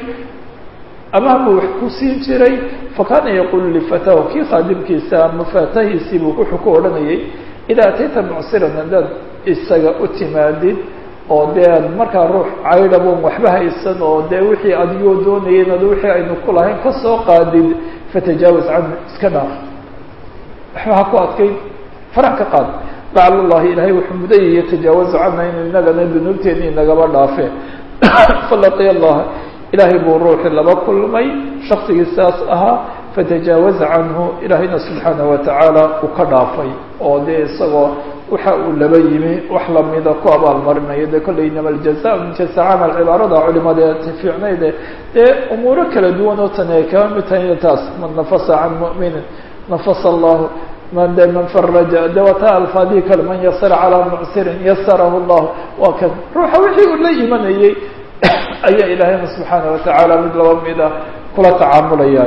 amahma wax ku siin jiray fakana yaqulu lifatahu kii khaadimkiisa ama faatahiisiibuu wuxuu ku odhanayay idaa atayta mucsiran haddaad isaga u timaadid oo dee ad markaa ruux caydhabon waxba haysan oo dee wixii adigoo doonayeen ad wixii aynu ku lahayn kasoo qaadid fatajaawaz canhu iska dhaaf waxba ha ku adkayn farax ka qaad lacala allahi ilaahay wuxuu mudayaya tajaawazu cana inu inagana dunuubteeni nagaba dhaafe falaqiya allah ilaahay buu ruuxi laba kulmay shaksigii saas ahaa fatajaawaza canhu ilaahayna subxaanaه watacaala uu ka dhaafay oo dee isagoo waxa uu laba yimi wax lamida ku abaalmarinayo de kolley inama aljaza min jaza camal cibaarada culimada fiicnayde dee umuuro kala duwan oo tani ay kaba mid tahay taas man nafasa can mu'minin nafasa allahu man de man faraja de wata alfaadii kale man yasara calaa mucsirin yasarahu llahu waa kan ruuxa wixii uu la imanayey ayaa ilaahayna subxaana watacaala mid laba mida kula tacaamulaya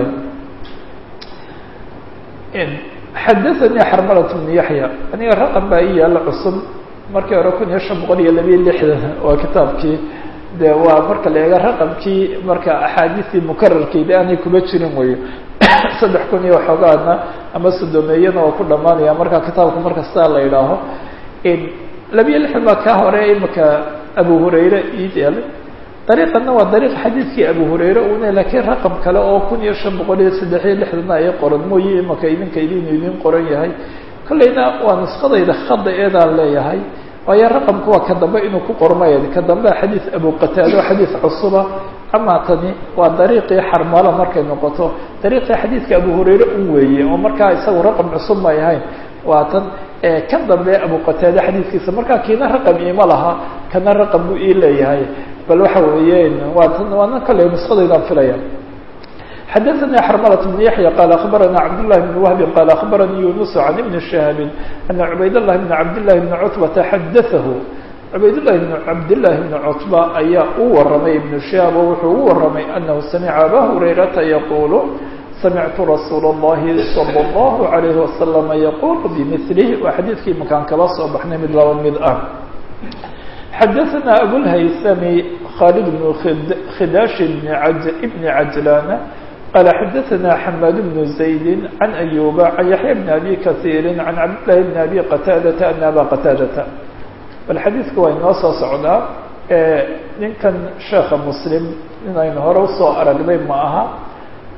xadaثanii xarmalat bnu yaxya aniga raqam baa i yaalla cusub markii hore kun iyo shan boqol iyo labiyo lixdan waa kitaabkii de waa marka la eega raqamkii marka axaadiistii mukararkeeda aanay kuba jirin wayo saddex kun iyo waxoogaana ama sodomeeyana oo ku dhamaanaya marka kitaabka marka saa la idhaaho labiyo lixdan baa kaa hore imaka abu hurayre ii yeelay dariiqana waa dariiq xadiidkii abu hurayre una laakiin raqam kale oo kun iyo shan boqol iyo saddex iyo lixdana ay qoran mooye imaka idinka idinu idin qoran yahay kolleyna waa nusqadayda khada eedaan leeyahay waayo raqamka waa ka dambe inuu ku qormay ka dambe xadiid abu qataado xadiid cusuba ama tani waa dariiqii xarmalo markay noqoto dariiqii xadiidka abu hurayre un weeye oo markaa isagu raqam cusub may ahayn waa tan kan dambe abu qataade xadiidkiisa markaa kiina raqam iima laha kana raqam buu ii leeyahay bal waxa weeye waa tan waana kale nusqadaydaan filaya xadaثnي xrmlة بن yaحyى qال aخbarana cabdاللahi بن وهb qال aخbaranii yunus عan iبn شhهاab أna cubaydاللahi بn cabdالlahi بn cتبةa xadaثahu cubaydالlahi بn cabdالlahi بn cتبة ayaa u waramay iبn شhهاab oo wuxuu u waramay أnahu samca aba hurayrata yaqul samictu rasuul الlahi slى الlaه عalيه وasلم yaqul bmثlh waa xadiidkii makaan kaba soo baxnay mid laba mid ah xadaثna abulhaysami khaalid bn khidash bn cajlana qال xadaثna xmad بن زayd عan أyuba عan yaحya بn abi kaثيiri عan cabdالlahi بn abi qataadata an aba qataadata bal xadiidku waa inoo soo socdaa ninkan sheekha muslim in aynu hore usoo aragnay ma aha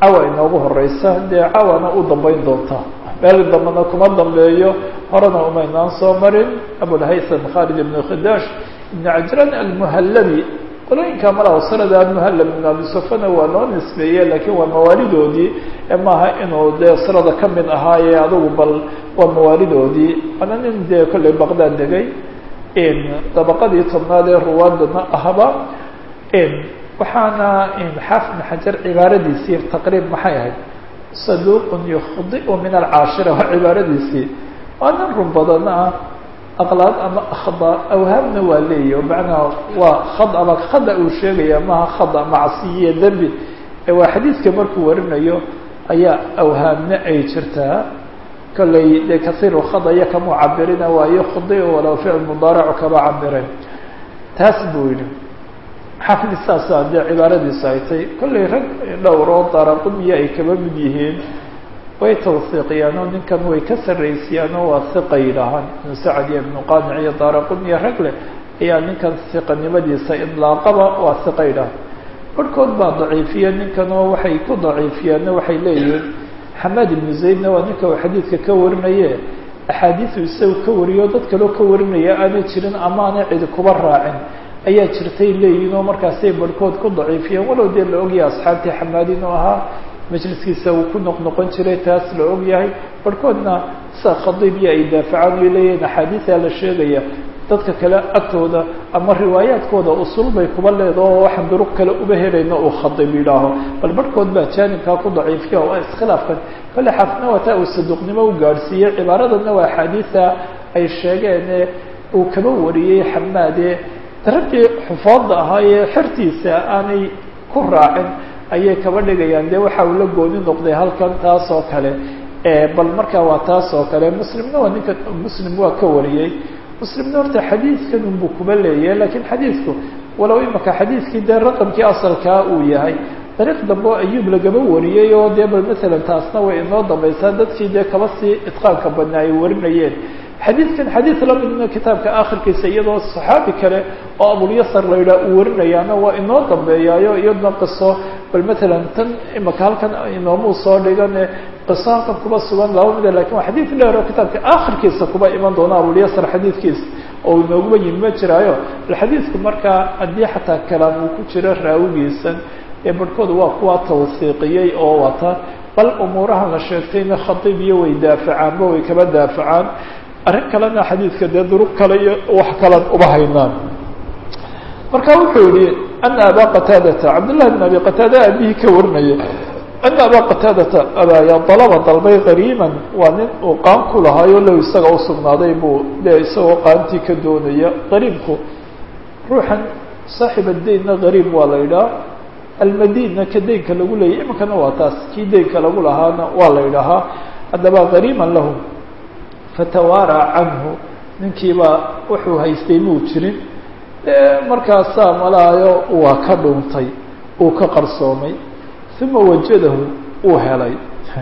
cawa inoogu horeysa dee cawana u dambeyn doonta meel dambena kuma dambeeyo horena umaynaan soo marin abulhaytham khalid ibn khidash ibn cajran almuhallabi qolooyinka mala usrada almuhallam ibn abi sufana waa loo nisbeeye laakiin waa mawaalidoodii maaha inuu dee usrada ka mid ahaaye adugu bal waa mawaalidoodii waana nin dee kolley baqdad degay dabaqadii tobnaad ee ruwaadana ahba waxaana xaafid ibn xajar cibaaradiisii taqriib maxay ahayd saduuqun yukhdiu min alcaashira waa cibaaradiisii waa nin run badan ah aqlaad ama akhda awhaamna waa leeyahy macnaha waa khad ama khada uu sheegaya maha khada macsiyiyo dembi waa xadiidka markuu warinayo ayaa awhaamna ay jirtaa kolley dee kasiiru khada iyo kamuu cabirina waa yukhdiu walow ficil mudaaracu kaba cabireen taas buu yihi xaafid saasa dee cibaaradiisu ay tay kollay rag dhowr oo daraquniya ay kaba mid yihiin way tawsiiqiyaan oo ninkan way ka sarraysiyaan oo waa hiqa yidhaahaan ibnu sacad iyo ibnu qaanic iyo daraquniya rag leh ayaa ninkan hiqanimadiisa idlaaqaba waa hiqa yidhaha barhkood baa daciifiya ninkan oo waxay ku daciifiyaanna waxay leeyihiin xamaad ibnu zaydna waa ninka uu xadiidka ka warinaye axaadiisu isagu ka wariyo dad kaloo ka warinaya aanay jirin amaana cidi kuba raacin ayaa jirtay leeyihin oo markaasay barhkood ku daciifiyeen walow dee la ogyahay asxaabtii xamaad inuu ahaa majliskiisa uu ku noqnoqon jiray taas la ogyahay barhkoodna sa khadiibya ay daafacaan ay leeyihiin axaadiisaa la sheegaya dadka kale agtooda ama riwaayaadkooda usul bay kuba leeda oo waxaan duruq kale uba helayna uu khadiib yidhaaho bal barhkood baa jaanibkaa ku daciifiya waa iskhilaafkan kolle xaafidna waa taa uu saduuqnimo u gaadhsiiyey cibaaradanna waa axaadiisa ay sheegeene uu kaba wariyey xamaade raggii xufaadda ahaa ee xertiisa aanay ku raacin ayay kaba dhigayaan dee waxa uu la gooni noqday halkan taas oo kale bal markaa waa taas oo kale muslimna waa ninka muslim waa ka wariyey muslimna horta xadiidkan unbuu kuba leeyahay lakiin xadiidku walow imaka xadiidkii dee raqamkii asalkaa uu yahay dariiq dambe oo ayuub lagaba wariyey oo dee bal masalan taasna way inoo dambaysaa dadkii dee kaba sii itqaanka badnaa ay warinayeen xadiidkan xadiid lamidna kitaabka akhirkiisa iyadoo saxaabi kale oo abulyasar la yidhaha uu warinayaana waa inoo dambeeyaayo iyadna qiso bal matalan tan imaka halkan inoomuu soo dhigane qiso halkan kuba sugan laba mida lakin waa xadiid dheer oo kitaabka akhirkiisa kuba iman doona abulyasar xadiidkiisa oo inooguba yimi ma jiraayo bal xadiidku markaa haddii xataa kalaam uu ku jiro raawigiisan ee barhkooda waa kuwa tawsiiqiyey oo wata bal umuurahan la sheegtayna khadiib iyo way daafacaanba way kaba daafacaan arrin kalena xadiidka dee duruq kale iyo wax kalan uba haynaan marka wuxuu yihi ana abaa qataadata cabdullahi bn abi qataada aabihii ka warinaya ana abaa qataadata abaaya dalaba dalbay qariiman waa nin uu qaan ku lahaayo low isaga usugnaaday buu dee isagoo qaantii ka doonaya qariibku ruuxan saaxib addeynna qariib waa la yidhaha almadinna ka deynka lagu leeyay iminkana waa taas kii deynka lagu lahaana waa la yidhahaa haddaba qariiman lahu fatawaaraa canhu ninkiibaa wuxuu haystay muu jirin markaasaa malaayo waa ka dhuuntay uu ka qarsoomay uma wajadahu uu helay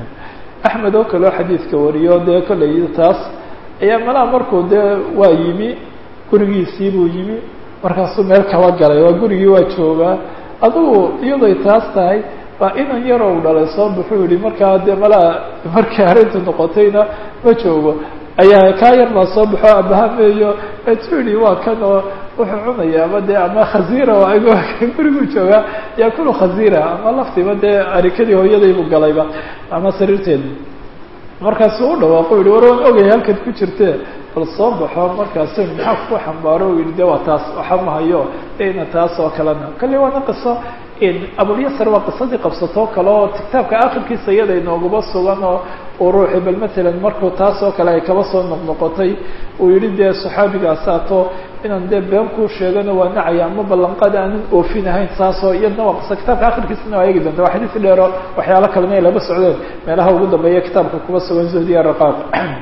axmed oo kaleo xadiidka wariyo dee kolley taas ayaa malaha markuu dee waa yimi gurigiisii buu yimi markaasuu meel kaba galay waa gurigii waa joogaa adugu iyadoy taas tahay baa inan yaroo u dhalay soo buxuu yihi markaa dee malaha markii arrintu noqotayna ma joogo ayaa kaa yar baa soo baxo abahameeyo etu yihi waa kan oo wuxuu cunaya ama dee ama khasiira ag gurigu joogaa yaakulu khasiira ama laftiiba dee arikadii hooyadaybu galayba ama sariirteeda markaasuu u dhawaaqo yihi war waan ogaya halkaad ku jirte bal soo baxo markaasu maxaa ku xambaaro u yihi de waa taas waxa mahayo ina taas oo kalena kale waana qiso abulyasar waa qisadii qabsatoo kale oo kitaabka akhirkiisa iyada inoogaba sugan oo uu ruuxi bal matalan markuu taas oo kale ay kaba soo noqnoqotay uu yihi dee saxaabigaasato inaan dee been kuu sheegano waa nacaya ama ballanqaad aanan oofin ahayn saasoo iyadna waa qiso kitaabka akhirkiisana waa eegi doonta waa xadiis dheero waxyaalo kalena ay laba socdeen meelaha ugu dambeeya kitaabka kuba sugan zuhdiya raqaaq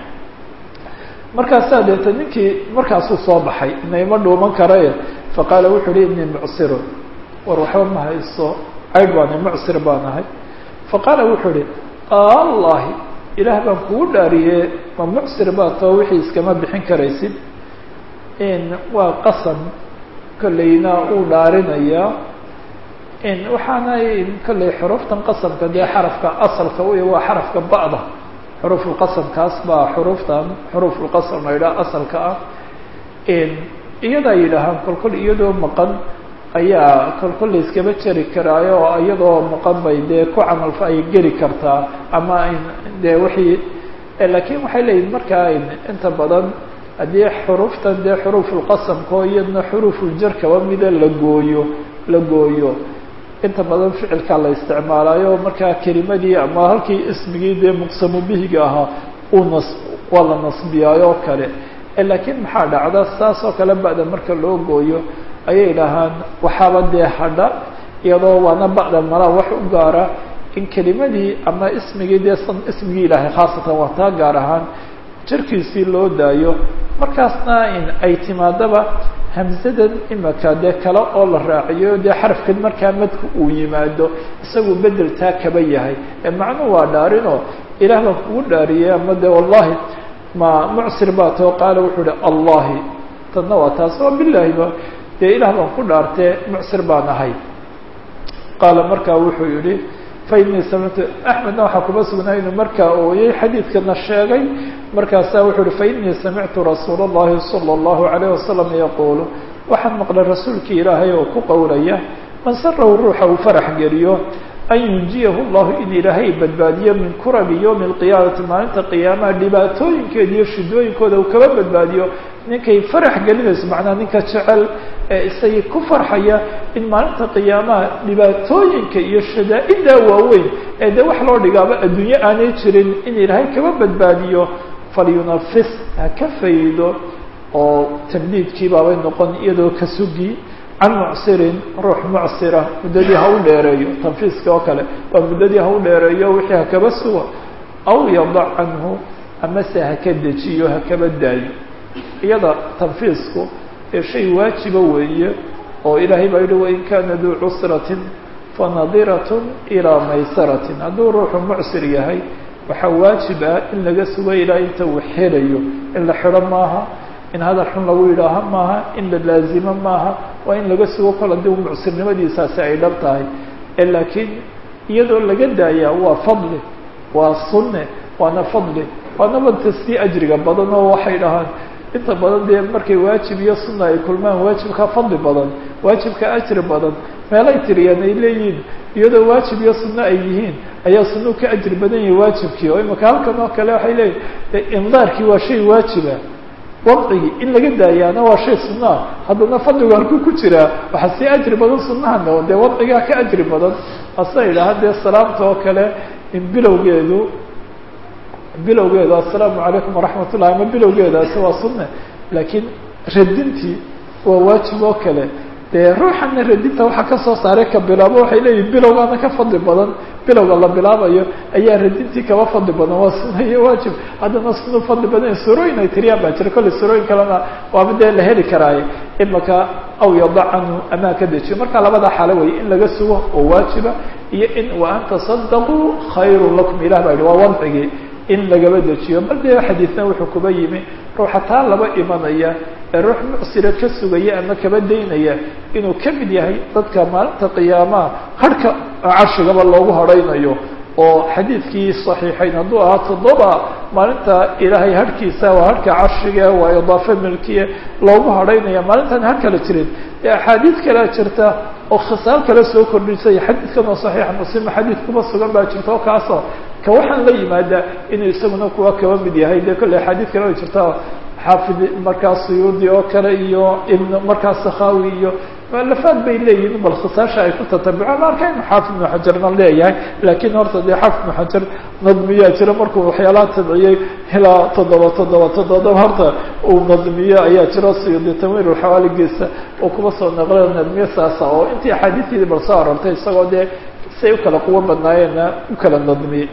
markaasaa deeta ninkii markaasuu soo baxay inayma dhuuman karaye faqaala wuxuu hi inii mucsirun war waxba ma hayso caydh baana mucsir baan ahay faqaala wuxuu ihi allahi ilaah baan kugu dhaariye ma mucsir baa too wixii iskama bixin karaysid in waa qasam kolleyna uu dhaarinayaa waxaana kolley xuruuftan qasamka dee xarafka asalka wey waa xarafka ba'da xuruufulqasamkaas baa xuruuftan xuruufulqasam la yidhaha asalka ah iyadaa yidhaahaan kolkol iyadoo maqan ayaa kolkol la iskaba jeri karaayo oo iyadoo maqan bay dee ku camalfa ay geli kartaa ama dee wixii laakiin waxay leeyihin markaa inta badan haddii xuruuftan dee xuruufulqasamkao iyadna xuruufuljar kaba mida la gooyo la gooyo inta badan ficilkaa la isticmaalayo markaa kelimadii ama halkii ismigii dee muqsamu bihiga ahaa uu nas waa la nasbiyaayo oo kale laakiin maxaa dhacda saas oo kale ba'da marka loo gooyo ayay dhahaan waxaaba dee hadha iyadoo waana ba'da malaa wax u gaara in kelimadii ama ismigii dee ismigii ilaahay khaasatan waa taa gaar ahaan jarkiisii loo daayo markaasna in ay timaadaba hamsadan imaka dee kale oo la raaciyo dee xarafkan markaa madku uu yimaado isagu bedel taa kaba yahay ee macnuhu waa dhaarinoo ilaah baan kugu dhaariyey ama dee wallahi ma mucsir baa too qaala wuxuu ihi allahi tadna waa taas oo bilaahiba dee ilaah baan ku dhaartee mucsir baan ahay qaala markaa wuxuu yihi fainii samictu axmedna waxaa kuma sugnaa inuu markaa ooyey xadiidkana sheegay markaasaa wuxuu uhi fainii samictu rasuula اllahi salى اllahu alayh wasalam yaquulu waxaan maqlay rasuulkii ilaahay oo ku qowlaya man sarahu ruuxa uu farax geliyo an yunjiyahu llahu in ilaahay badbaadiyo min kurabi ywmi اlqiyaamati maalinta qiyaamaha dhibaatooyinkeeda iyo shidooyinkooda uu kaba badbaadiyo ninkay farax gelinayso macnaha ninka jecel ee isagii ku farxaya in maalinta qiyaamaha dhibaatooyinka iyo shadaa-idaa waaweyn ee dee wax loo dhigaaba adduunyo aanay jirin in ilaahay kaba badbaadiyo falyunafis ha ka faydo oo tamdiidkii baabay noqon iyadoo ka sugi can mucsirin ruux mucsira muddadii ha u dheereeyo tanfiiska oo kale waa muddadii ha u dheereeyo wixii hakaba sugo aw yadac canhu amase haka dejiyo hakaba daayo iyada tanfiisku ee shay waajiba weeye oo ilaahay baa yihi wain kana duu cusratin fanadiratun ilaa maysaratin hadduu ruuxu mucsir yahay waxaa waajib ah in laga sugo ilaa inta uu xelayo in la xidho maaha in hadal xun lagu yidhaaho maaha in la laazimo maaha waa in laga sugo kol haddii mucsirnimadiisaasi ay dhab tahay laakiin iyadoo laga daayaa waa fadli waa sunne waana fadli waana badka sii ajriga badan oo waxay dhahaan inta badan dee markay waajib iyo sunna ay kulmaan waajibka fadli badan waajibka ajri badan meelay tiriyaan ay leeyihiin iyadoo waajib iyo sunno ay yihiin ayaa sunuu ka ajri badan yahay waajibkii oo imaka halkan oo kale waxay leeyihin indaarkii waa shay waajiba wadcigii in laga daayaana waa shay sunnaha haddana fadligu halkuu ku jiraa waxaa sii ajri badan sunahana dee wadcigaa ka ajri badan asa idhaha dee salaamta oo kale in bilowgeedu bilowgeedu assalaamu calaykum waraxmat ullahi ama bilowgeedaasi waa sunne laakiin radintii waa waajib oo kale dee ruuxana radinta waxaa kasoo saaray ka bilaabo waxay leeyihin bilowgaana ka fadli badan bilowga la bilaabayo ayaa radintii kaba fadli badan waa sunna iyo waajib haddana sunu fadli badan surooyin ay tiriyaan baa jira kolley surooyin kalena waaba dee la heli karaaye imaka aw yada canhu amaa ka dejiyo marka labada xaalo wey in laga sugo oo waajiba iyo in wa an tasadaquu khayru lakum ilah baa yihi waa wadcigii in lagaba dejiyo bal dee xadiidna wuxuu kuba yimi ruuxa taa laba imanaya ee ruux mucsira ka sugaya ama kaba daynaya inuu ka mid yahay dadka maalinta qiyaamaha harhka carshigaba loogu hadhaynayo oo xadiidkii صaxiixayn hadduu ahaa toddoba maalinta ilaahay harhkiisa waa harhka carshiga waa idaafe milkiya loogu hadhaynaya maalintaan har kala jirin ee axaadiid kalea jirta oo khisaal kale soo kordhisay xadiidkan oo صaxiixa muslim xadiid kuma sugan baa jirta oo kaasoo ka waxaan la yimaadaa inuu isaguna kuwa kaba mid yahay dee kolley axaadiid kale way jirta xaafid markaa suyuudi oo kale iyo ibn markaa sakhawi iyo mualafaad bay leeyihin bal khisaasha ay ku tatabucaan arka inu xaafid ibnu xajarna leeyahay laakiin horta dee xaafid ibnu xajar nadmiyaa jira markuu waxyaalaha tabciyey ilaa toddoba toddoba toddoba horta uu nadmiyo ayaa jiro suyuudi tanwiir xawaaligiisa uu kuma soo naqla nadmiyo saasa oo intii axaadiisteedii bal soo arortay isagoo dee siay u kala quwo badnaayeenna u kala nadmiyey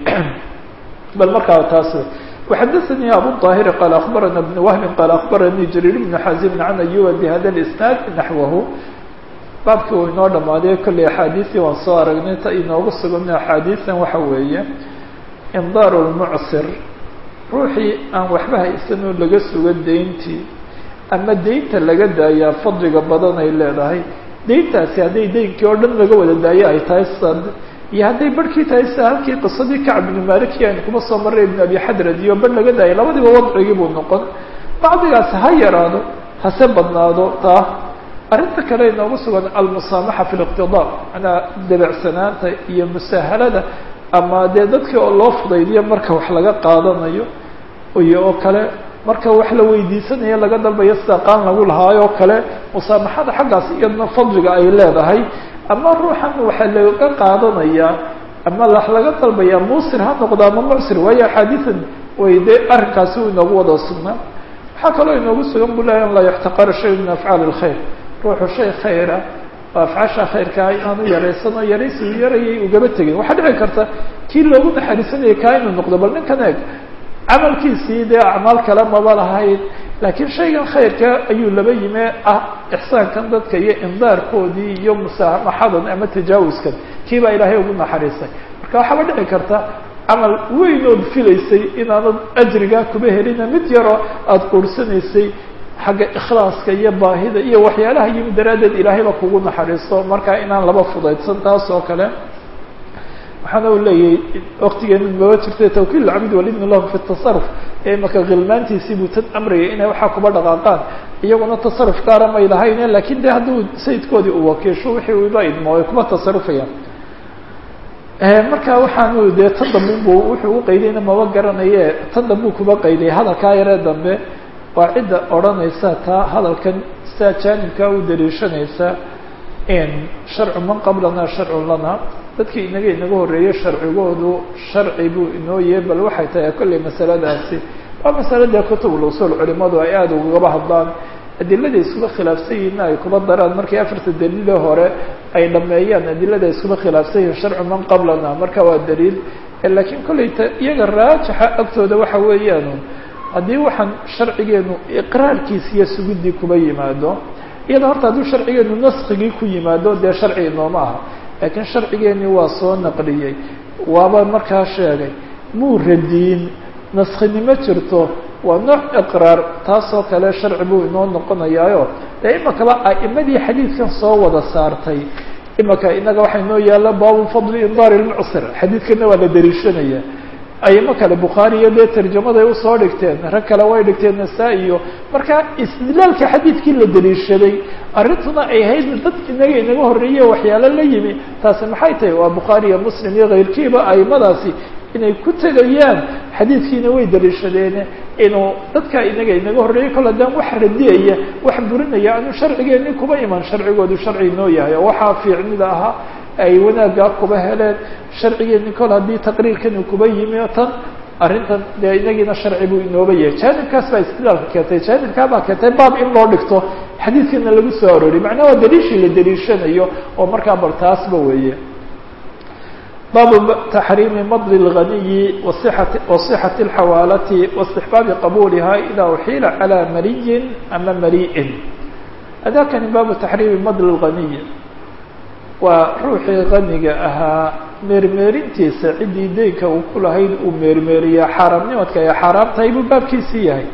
bal markaa taas وxdثnي أbو الطاهر qال أخبرنا بن وهب qال أخبرني جرير بن xازم عن أيوب بhda الإسناaد نحوه baabkii uu inoo dhamaaday kolley أxاadiثii waan soo aragnay ta inoogu sugana أxاadiثan waxa weeye إنdاr المعsر ruuxii aan waxba haysanoo laga sugo dayntii ama daynta laga daayaa fadliga badan ay leedahay deyntaasi hadday deynkii oo dhan laga wada daayo ay tahay sad iyo hadday barhkii tahay sida halkii qisadii kacb ibnu maliki aynu kuma soo marray ibn abi xadrad iyo bar laga daayay labadiba wadcigii buu noqon bacdigaasi ha yaraado hase badnaado taa arrinta kale inoogu sugan almusaamaxa fi liqtidaa manaa dabeecsanaanta iyo musaahalada ama dee dadkii oo loo fudaydiyo marka wax laga qaadanayo iyo oo kale marka wax la weydiisanayo laga dalbayo sida qaan lagu lahaayoo kale musaamaxada xaggaas iyadna fadliga ay leedahay ama ruuxan waxaa laga qaadanayaa ama wax laga dalbayaa muusir ha noqdo ama mucsir waayo axaadiian way dee arrinkaasi u inoogu wada sugnaa waxaa kaloo inoogu sugan bu lahay an laa yuxtaqara shay min afcaali lkhayr ruuxu shay khayra oo afcaasha khayrkaa inaanu yaraysan oo yaraysi u yarayay ugaba tegin waxaa dhici karta kii loogu naxariisanayay kaa inuu noqdo bal ninkan eeg camalkiisii dee acmaal kale maba lahayd laakiin shaygan khayrka ayuu laba yime ah ixsaankan dadka iyo indaarkoodii iyo musaamaxadan ama tajaawuskan kii baa ilaahay ugu naxariisay marka waxaaba dhici karta camal weyn ood filaysay inaanad ajrigaa kuba helina mid yaroo aada quursanaysay xagga ikhlaaska iyo baahida iyo waxyaalaha yimid daraaddeed ilaahayba kugu naxariisto markaa inaan laba fudaydsan taas oo kale waxaana u leeyahay waktigeena maba jirta tawkiil cabd walibn lahu fi tasaruf ee imaka khilmaantiisii buu tan amrayay inay waxaa kuba dhaqaaqaan iyaguna tasaruf gaara may lahayne lakin de hadduu sayidkoodii uu wakiisho wixii uba idmo ay kuba tasarufayaan marka waxaanu dee tan dambe bu wuxuu uqaydayna maba garanaye tan dambe kuba qayday hadalkaa yaree dambe waa cidda odhanaysa taa hadalkan sidaa jaanibkaa u daliishanaysa sharcu man qablana sharcun lana dadkii inaga inaga horreeyey sharcigoodu sharci buu inoo yahay bal waxay tahay kolley masaladaasi waa masaladee kutubul usuul culimadu ay aada ugaba hadlaan adilada iskuba khilaafsan yihiinna ay kuba daraan markii afarta daliile hore ay dhameeyaan adilada iskuba khilaafsan yihiin sharcu man qablana marka waa daliil laakiin kolley ta iyaga raajixa agtooda waxa weeyaan haddii waxaan sharcigeenu iqraarkiisa iyo sugudii kuba yimaado iyada horta hadduu sharcigeenu naskigii ku yimaado dee sharci inooma aha laakiin sharcigeenii waa soo naqliyey waaba markaa sheegay muu radiin naskinimo jirto waa nooc iqraar taasoo kale sharci buu inoo noqonayaayo dee imakaba a'imadii xadiidkan soo wada saartay imaka inaga waxaa inoo yaalla baabu fadli indaari lmucsir xadiidkana waa la dariishanaya ayimo kale bukhaari iyo dee tarjamaday usoo dhigteen rag kale way dhigteen nasaa- iyo marka istidlaalka xadiidkii la daliishaday arrintuna ay ahayd dad inaga inaga horreeye waxyaalo la yimi taasi maxay tahay waa bukhaari iyo muslim iyo kayrkiiba aimadaasi inay ku tegayaan xadiidkiina way daliishadeene inuu dadka inaga inaga horreeyey kol haddaan wax radiyaya wax burinaya anu sharcigeeni kuba iman sharcigoodu sharci inoo yahay oo waxaa fiicnida ahaa ay wanaaggaa kuba heleen sharcigeeni kol haddii taqriirkani kuba yimi tan arrintan dee inagiina sharci buu inooba yahay jaanibkaas baa istidlaalka keentay jaanibkaa baa keentay baab in loo dhigto xadiidkana lagu soo arooriy macnaha waa daliishii la daliishanayo oo markaa bal taasba weeye baabu taxriimi madli اlganiyi waصixati wasixati اlxawaalati waاstixbaabi qabuuliha idaa uxiila calى mariyin ama mari'in adakani baabu taxriimi madli اlganiyi waa ruuxii qaniga ahaa meermeerintiisa ciddii deynka uu ku lahayd uu meermeeriyaa xaaraamnimadka ay xaaraam tahay buu baabkiisii yahay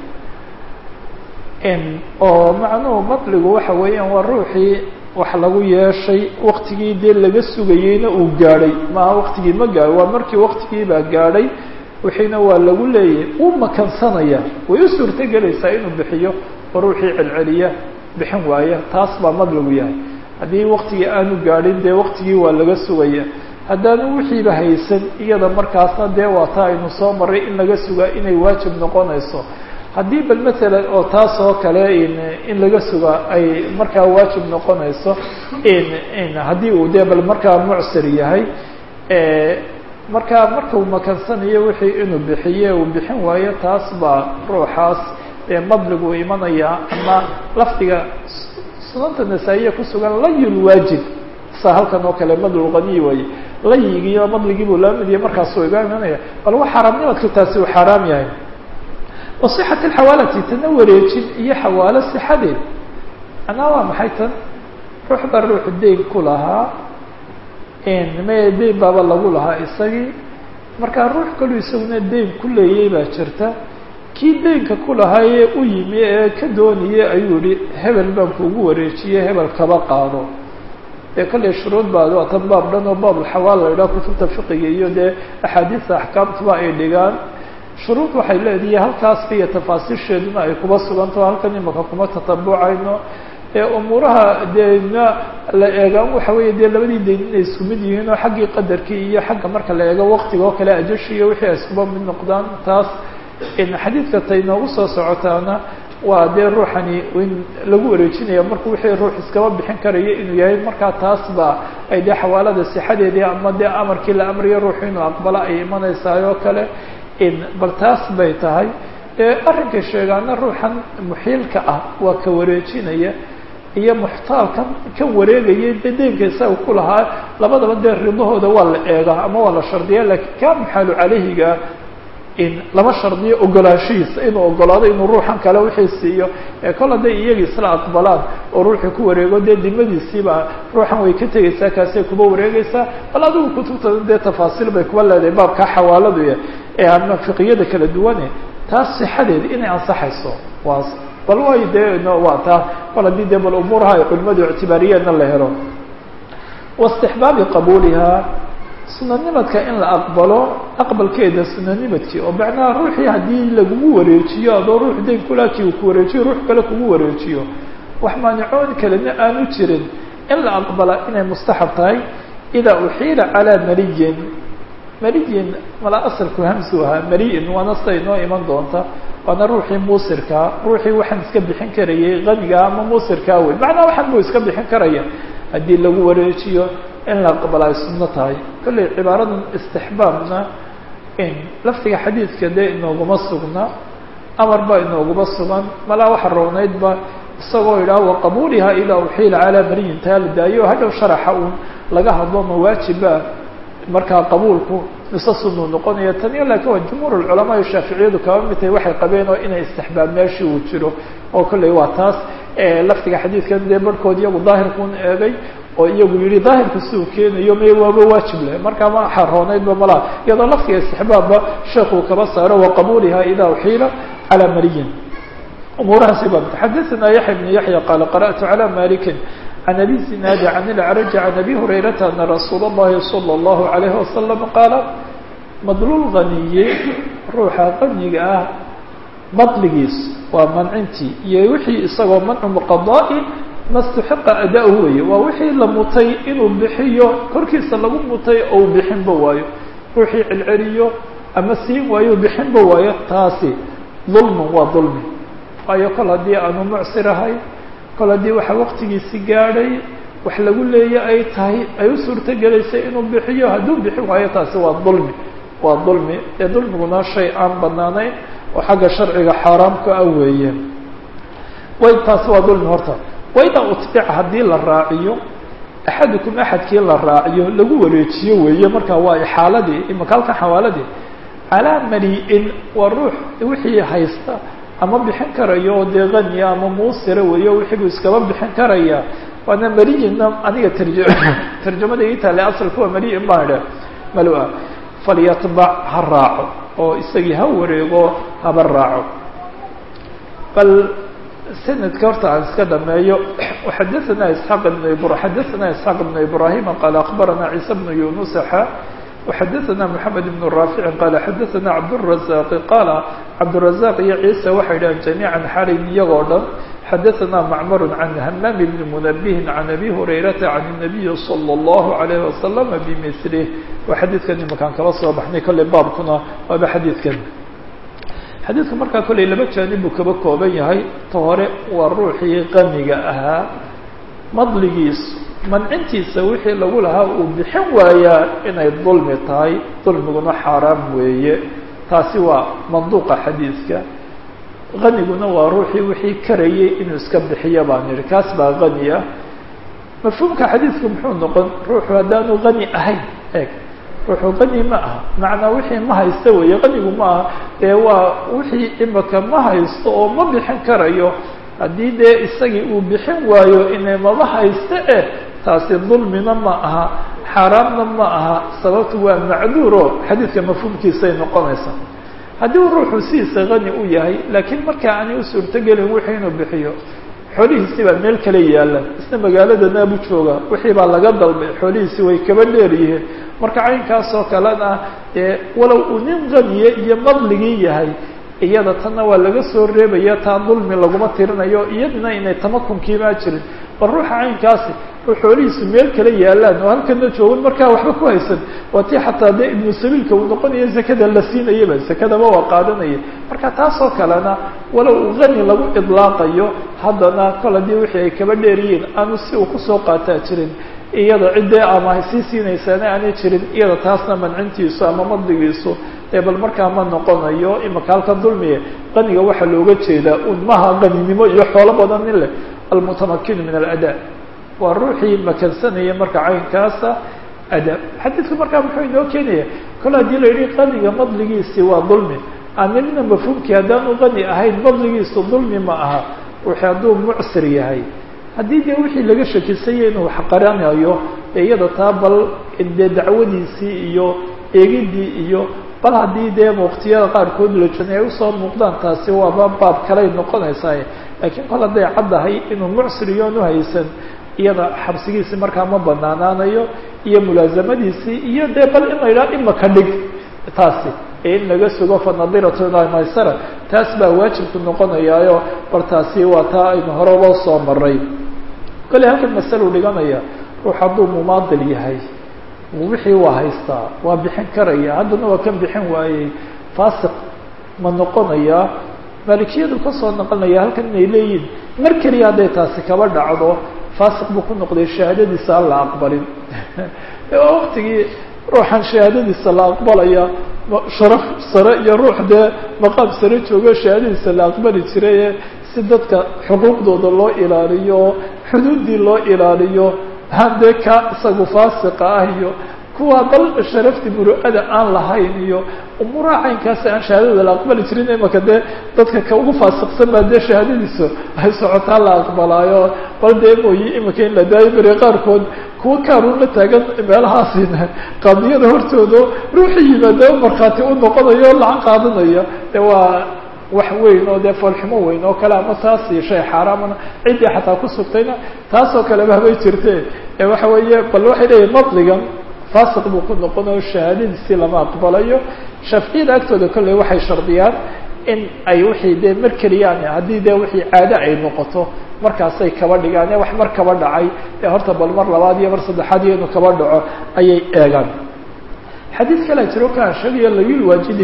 oo macnuhu madligu waxa weeyaan waa ruuxii wax lagu yeeshay waktigii dee laga sugayeyna uu gaadhay maaha waktigii ma gaadho waa markii waktigiibaa gaadhay wixiina waa lagu leeyahay uu makansanaya way u suurto gelaysaa inuu bixiyo oo ruuxii celceliya bixin waaya taas baa madligu yahay haddii waktigii aanu gaadhin dee waktigii waa laga sugaya haddaanu wixiiba haysan iyada markaasna dee waa taa aynu soo maray in laga sugaa inay waajib noqonayso haddii bal matalan oo taas oo kale in laga sugaa ay markaa waajib noqonayso haddii uu dee bal markaa mucsir yahay markaa markau makansanayo wixii inuu bixiye uu bixin waayo taas baa ruuxaas ee madligu imanaya ama lafdiga sunanta nasaa-iya kusugan layul waajib sa halkan oo kale madlulganiy waaye layigiiyo madligii buu laba mid yahay markaasuu iga imanaya bal wa xaaraamnimadku taasi uu xaaraam yahay wasixat alxawaalati tana wareejin iyo xawaalo sixadeed anaa waa maxay tan ruux baa ruuxu deyn ku lahaa me deyn baaba lagu lahaa isagii markaa ruux kalu isaguna deyn ku leeyay baa jirta kii deynka ku lahaayee u yimi ee ka doonayay ayuu yihi hebel baan kuugu wareejiyey hebel kaba qaado dee kolley shuruud baa waa tan baab dhan oo baabulxawaal la idhaha kutubta fiqiga iyo dee axaadiista axkaamtuba ay dhigaan shuruud waxay leedihi halkaasba iyo tafaasiisheeduna ay kuba sugantaho halkan imaka kuma tatabucayno ee umuuraha dee na la eegaan waxa weeye dee labadii dayn inay isku mid yihiin oo xaggii qadarkii iyo xagga marka la eego waktiga oo kale ajashi iyo wixii ay iskuba mid noqdaan taas xadiidka tay noogu soo socotaana waa dee ruuxani in lagu wareejinaya markuu wixii ruux iskaba bixin karayo inuu yahay markaa taas ba ay dee xawaalada sixadeedii ama dee amarkii la amriyo ruuxu inuu aqbalo ay imanaysaay oo kale bal taas bay tahay arrinka sheegaana ruuxan muxiilka ah waa ka wareejinaya iyo muxtaalkan kan wareegaya dee deynka isaga ku lahaa labadaba dee ridahooda waa la eegaa ama waa la shardiya lakiin kaa muxaalu caleyhiga in lama shardiyo ogolaanshihiisa inuu ogolaado inuu ruuxan kale wixii siiyo kol hadday iyagi isla aqbalaan oo ruuxii ku wareego dee dimadiisiiba ruuxan way ka tegaysaa kaasay kuba wareegaysaa bal adigu kutubta dee tafaasiil bay kuba leedahay baabkaa xawaaladu ee ama fiqiyada kala duwane taas sixadeeda inay ansaxayso waa bal way dee no waa taa bal haddii dee bal umuuraha ay culimadu ictibaariyeenna la helo waistixbaabi qabuulihaa sunanimadka in la aqbalo aqbalkeeda sunanimadkii oo macnaha ruuxii haddii lagugu wareejiyo adoo ruux dayn kulaakii uu ku wareejiyo ruux kale kugu wareejiyo wax maanicoon kalena aanu jirin in la aqbala inay mustaxab tahay idaa uxiila calaa mariyin mariyin mala asalku hamsu ahaa mariin waana sida inoo iman doonta waana ruuxii muusirkaa ruuxii waxaan iska bixin karayay qanigaa ama muusirkaa wey macnaa waxaan buu iska bixin karaya haddii lagu wareejiyo in la aqbala ay sunno tahay kolley cibaaradan istixbaabna in laftiga xadiidka dee inooguma sugna amar baa inooguma sugan malaa waxa roonaydba isagoo yidhaah waqabuuliha idaa uxiila calaa mariyin taa la daayo hadhow sharaxa uun laga hadlo mawaajiba markaa qabuulku mise sunuu noqonaya taniyo laakiin waa jumhuur culamaa iyo shaaficiyadu kaba mid tahay waxay qabeen oo inay istixbaab meeshii uu jiro oo kolley waa taas laftiga xadiidkan dee barhkood iyagu daahirkuun eegay oo iyagu yihi daahirka siduu keenayo may waaba waajib leh markaa ma xarooneydba malaa iyadoo laftiga istixbaabba sheekuu kaba saaro waqabuuliha idaa uxiila calaa mariyin umuurahaasi ba xadaثana yaxya bn yaxya qaala qarأtu calى maliki can abi zinaadi can ilcraji can abi hurayrata ana rasuula اllahi salى اllahu عalayhi wasalam qaala madlul ganiye ruuxa qaniga ah madligiis waa mancintii iyo wixii isagoo mancu muqadaai mastuxiqa ada-hu weeye waa wixii la mutay inuu bixiyo korkiisa lagu mutay ou bixinba waayo ruuxii celceliyo ama siin waayo bixinba waayo taasi dulmun waa dulmi waayo kol haddii aanu mucsir ahay kol haddii waxa waqtigiisi gaadhay wax lagu leeya ay tahay ay u suurto gelaysay inuu bixiyo hadduu bixin waayo taasi waa dulmi waa dulmi ee dulmiguna shay aan banaanayn oo xagga sharciga xaaraamka ah weeye way taasi waa dulmi horta wayda utbic haddii la raaciyo axadukum axadkii la raaciyo lagu wareejiyo weeye marka waa ixaaladii imaka halkan xawaaladii calaa mali-in waa ruux wixii haysta ama bixin karayo oo dee kaniya ama muusira weeyo wixii buu iskaba bixin karaya waana maliyinna aniga tarja tarjamada ii taale asalku waa maliyin baan idha malua falyatbac ha raaco oo isagii ha wareego haba raaco bal sanadka horta aan iska dhameeyo xadaثana isxaaq ibn xadaثana isxaaq ibn ibrahima qaala akbarana ciisa bnu yunusaxa وxadaثna mحamed بن raafici qaala xadaثana cabdالرazaq qaala cabdالرazaq iyo ciisa waxay dhahan jamiiعa xalin iyagoo dhan xadaثna macmar can hamaam bni munabihin can abi hurayrata can الnabiyi slى الlahu عalayه wasalam bmilih waa xadiidkan imakaan kala soo baxnay kolley baabkuna waaba xadiidkan xadiidka markaa kolley laba jaanib buu kaba kooban yahay ta hore waa ruuxii qaniga ahaa madligiisu mancintiisa wixii lagu lahaa uu bixin waayaa inay dulmi tahay dulmiguna xaaraam weeye taasi waa manduuqa xadiidka qaniguna waa ruuxii wixii karayay inuu iska bixiyo baan yihi kaas baa qani ah mafhuumka xadiidku muxuu noqon ruuxu haddaanu qani ahayn eeg ruuxu qani ma aha macnaa wixii ma haysto weeye qanigu ma aha dee waa wixii imaka ma haysto oo ma bixin karayo haddii dee isagii uu bixin waayo inay maba haysto eh taasi dulmina ma aha xaaraamna ma aha sababtu waa macduuro xadiidka mafhuumkiisay noqonaysaa haddii uu ruuxu sidiisa qani u yahay laakiin markaa aanay u suurtogelin wixii inuu bixiyo xoolihiisii baa meel kale yaalan isna magaaladana buu jooga wixii baa laga dalbay xoolihiisii way kaba dheer yihiin marka caynkaasoo kalena dee walow uu nin qaniye iyo madligii yahay iyada tanna waa laga soo reebaya taa dulmi laguma tirinayo iyadina inay tamakunkiimaa jirin bal ruuxa caynkaasi oo xoolihiisu meel kale yaalaan oo halkana joogan markaa waxba ku haysan waa tii xataa dee ibnu sabiilka uu noqonaya zakada la siinayaba zakadaba waa qaadanaya marka taasoo kalena walow uu qani lagu idlaaqayo haddana kol haddii wixii ay kaba dheeryihiin aanu si uu kusoo qaataa jirin iyada ciddee ama sii siinaysaana aanay jirin iyada taasna mancintiisu ama madligiisu ee bal markaa ma noqonayo imaka halkan dulmiye qaniga waxaa looga jeedaa un maha qaninimo iyo xoolo badan nin leh almutamakinu min alada waa ruuxii makansanaya marka caynkaasa ada xadiidku markaa muxuu inoo keenaya kol haddii la yidhi qaniga madligiisi waa dulmi aanimina mafhuumkii haddaanu qani ahayn madligiisu dulmi ma aha ruuxi hadduu mucsir yahay haddii dee wixii laga shakisaya inuu wax qaranayo ee iyada taa bal dee dacwadiisii iyo eegidii iyo bal haddii dee waqtiyada qaarkood la joogay ay usoo muuqdaan taasi waaba baab kaley noqonaysaa laakiin kol hadday caddahay inuu mucsir iyoon uhaysan iyada xabsigiisi markaa ma banaanaanayo iyo mulaasamadiisii iyo dee bal in la yidhaha imaka dhig taasi ee in laga sugo fanadiratun ilaa maysara taas baa waajibku noqonayaayo bal taasi waa taa aynu hore loo soo maray kole halkan masalo dhiganaya ruux hadduu mumaadil yahay wixii waa haystaa waa bixin karaya haddana waa kan bixin waayey faasiq ma noqonayaa maalikiyadu kasoo noqonaya halkan inay leeyihin mar keliya hadday taasi kaba dhacdo faasiq buu ku noqday shahaadadiisa aan la aqbalin waa waktigii ruuxan shahaadadiisa la aqbalaya sharaf sare iyo ruux dee maqaam sare joogo shahaadadiisa la aqbali jiraye si dadka xuquuqdooda loo ilaaliyo xuduuddii loo ilaaliyo haddee ka isagu faasiqa ah iyo kuwa bal sharafti muru'ada aan lahayn iyo umuuraha caynkaasi aan shahaadada la aqbali jirin imaka dee dadka ka ugu faasiqsan baa dee shahaadadiisu ay socotaa la aqbalaayo bal dee mooyi imika in la daayo beri qaarkood kuwa kaaruun la taagan meelahaasina qaadiyada hortooda ruuxii yimaada markhaati u noqonayo o lacag qaadanaya dee waa wax weyn oo dee foolxumo weyn oo kale ama taasi shay xaaraamana ciddii xataa ku sugtayna taasoo kaleba habay jirte ee waxa weeye bal waxay leeyihin madligan faasiq buu ku noqonayo shahaadadiisii lama aqbalayo shaaficiyada agtooda kolley waxay shardiyaan in ay wixii dee mar keliyaan haddii dee wixii caado ay noqoto markaasay kaba dhigaan ee wax mar kaba dhacay ee horta bal mar labaad iyo mar saddexaad iyo inuu kaba dhaco ayay eegaan xadiid kalea jiro kaan sheegayo layul waajidi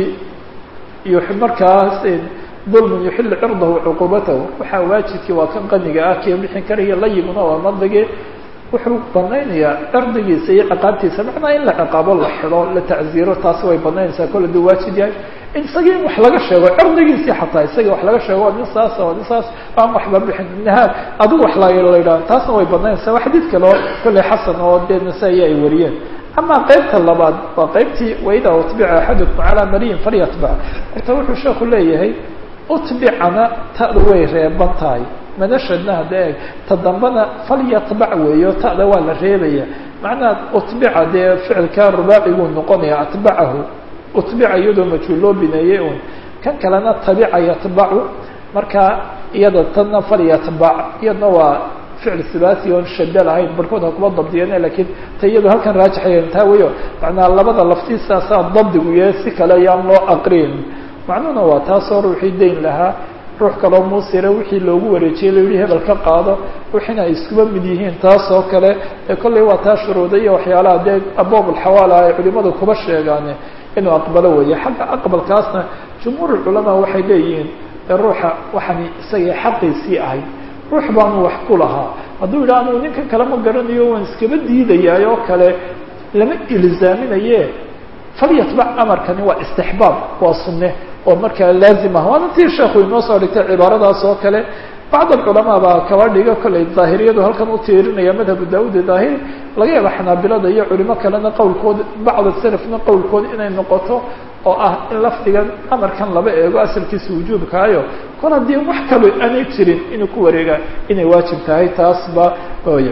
iyo markaas dulmun yuxilu cirdahu cuqubatahu waxaa waajidkii waa kan qaniga ah kii bixin karaya layiguna waa madlige wuxuu banaynayaa cirdigiisa iyo ciqaabtiisa macnaa in la ciqaabo la xido la tacziiro taasi way banaynaysaa kol haduu waajid yahay in isagii in wax laga sheego cirdigiisii xataa isagii wax laga sheego waa nin saas waa nin saas aan waxba bixin nahaad adigu wax la la yidhaha taasna way banaynaysaa waa xadiid kale oo kolley xasan oo dee nasaa-i ay wariyeen ama qaybta labaad waa qaybtii waida utbica axadukum calaa mariyin falyatbac horta wuxuu sheeku leeyahay utbicana ta'da way reeban tahay manashadna hadda eeg ta dambana falyatbac weeyo ta'da waa la reebaya macnaha utbica dee ficilka rubaaciguu noqonaya atbacahu utbica iyadoo majhuul loo bineeyey un kan kalena tabica yatbacu marka iyada tanna falyatbac iyadna waa ficil sibaasi oon shada lahayn barkood ha kuma dabdiyeen lakiin ta iyado halkan raajixayan taa weyo macnaa labada laftiisaasaa dabdigu yahay si kale ayaan loo aqrin macnuhuna waa taasoo ruuxii dayn lahaa ruux kaloo muusire wixii loogu wareejiyey la yihi hebel ka qaado wixiina ay iskuba mid yihiin taasoo kale ee kolley waa taa shuruuda iyo waxyaalaha dee aboob alxawaala ay culimadu kuba sheegaan inuu aqbalo weeye xagga aqbalkaasna jumhuur culamaa waxay leeyihiin ee ruuxa waxani isagay xaqiisii ahayd ruux baanu wax ku lahaa hadduu yidhaha anuu ninkan kale ma garanayo waan iskaba diidayaay oo kale lama ilzaaminaye falyatbac amarkani waa istixbaab waa sunne oo markaa laazim ah waana tii sheekhu inoo soo dhigtay cibaaradaas oo kale bacd alculamaa baa kaba dhiga kolley daahiriyadu halkan u tiirinaya madhabu daawud daahiri laga yaaba xanaabilada iyo culimo kalena qowlkood bacd salafna qowlkood inay noqoto oo ah in lafdigan amarkan laba eego asalkiisa wujuubkaayo kol haddii wax kalo aanay jirin inuu ku wareega inay waajib tahay taasba oy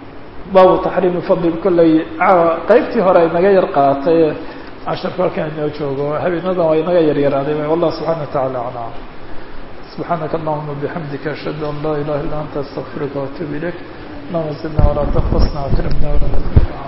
baabu taxriimi fadli kolley qaybtii hore ay naga yar qaatay casharku halkan inoo joogo habeenadan waa inaga yaryaraaday wallah subxana wa tacala aclam subxaanaka allahuma bixamdika ashhadu an laa ilaha illa anta astaqfiruka waatuub ilayk allahuma zidna walaa tanqasna akrimna wala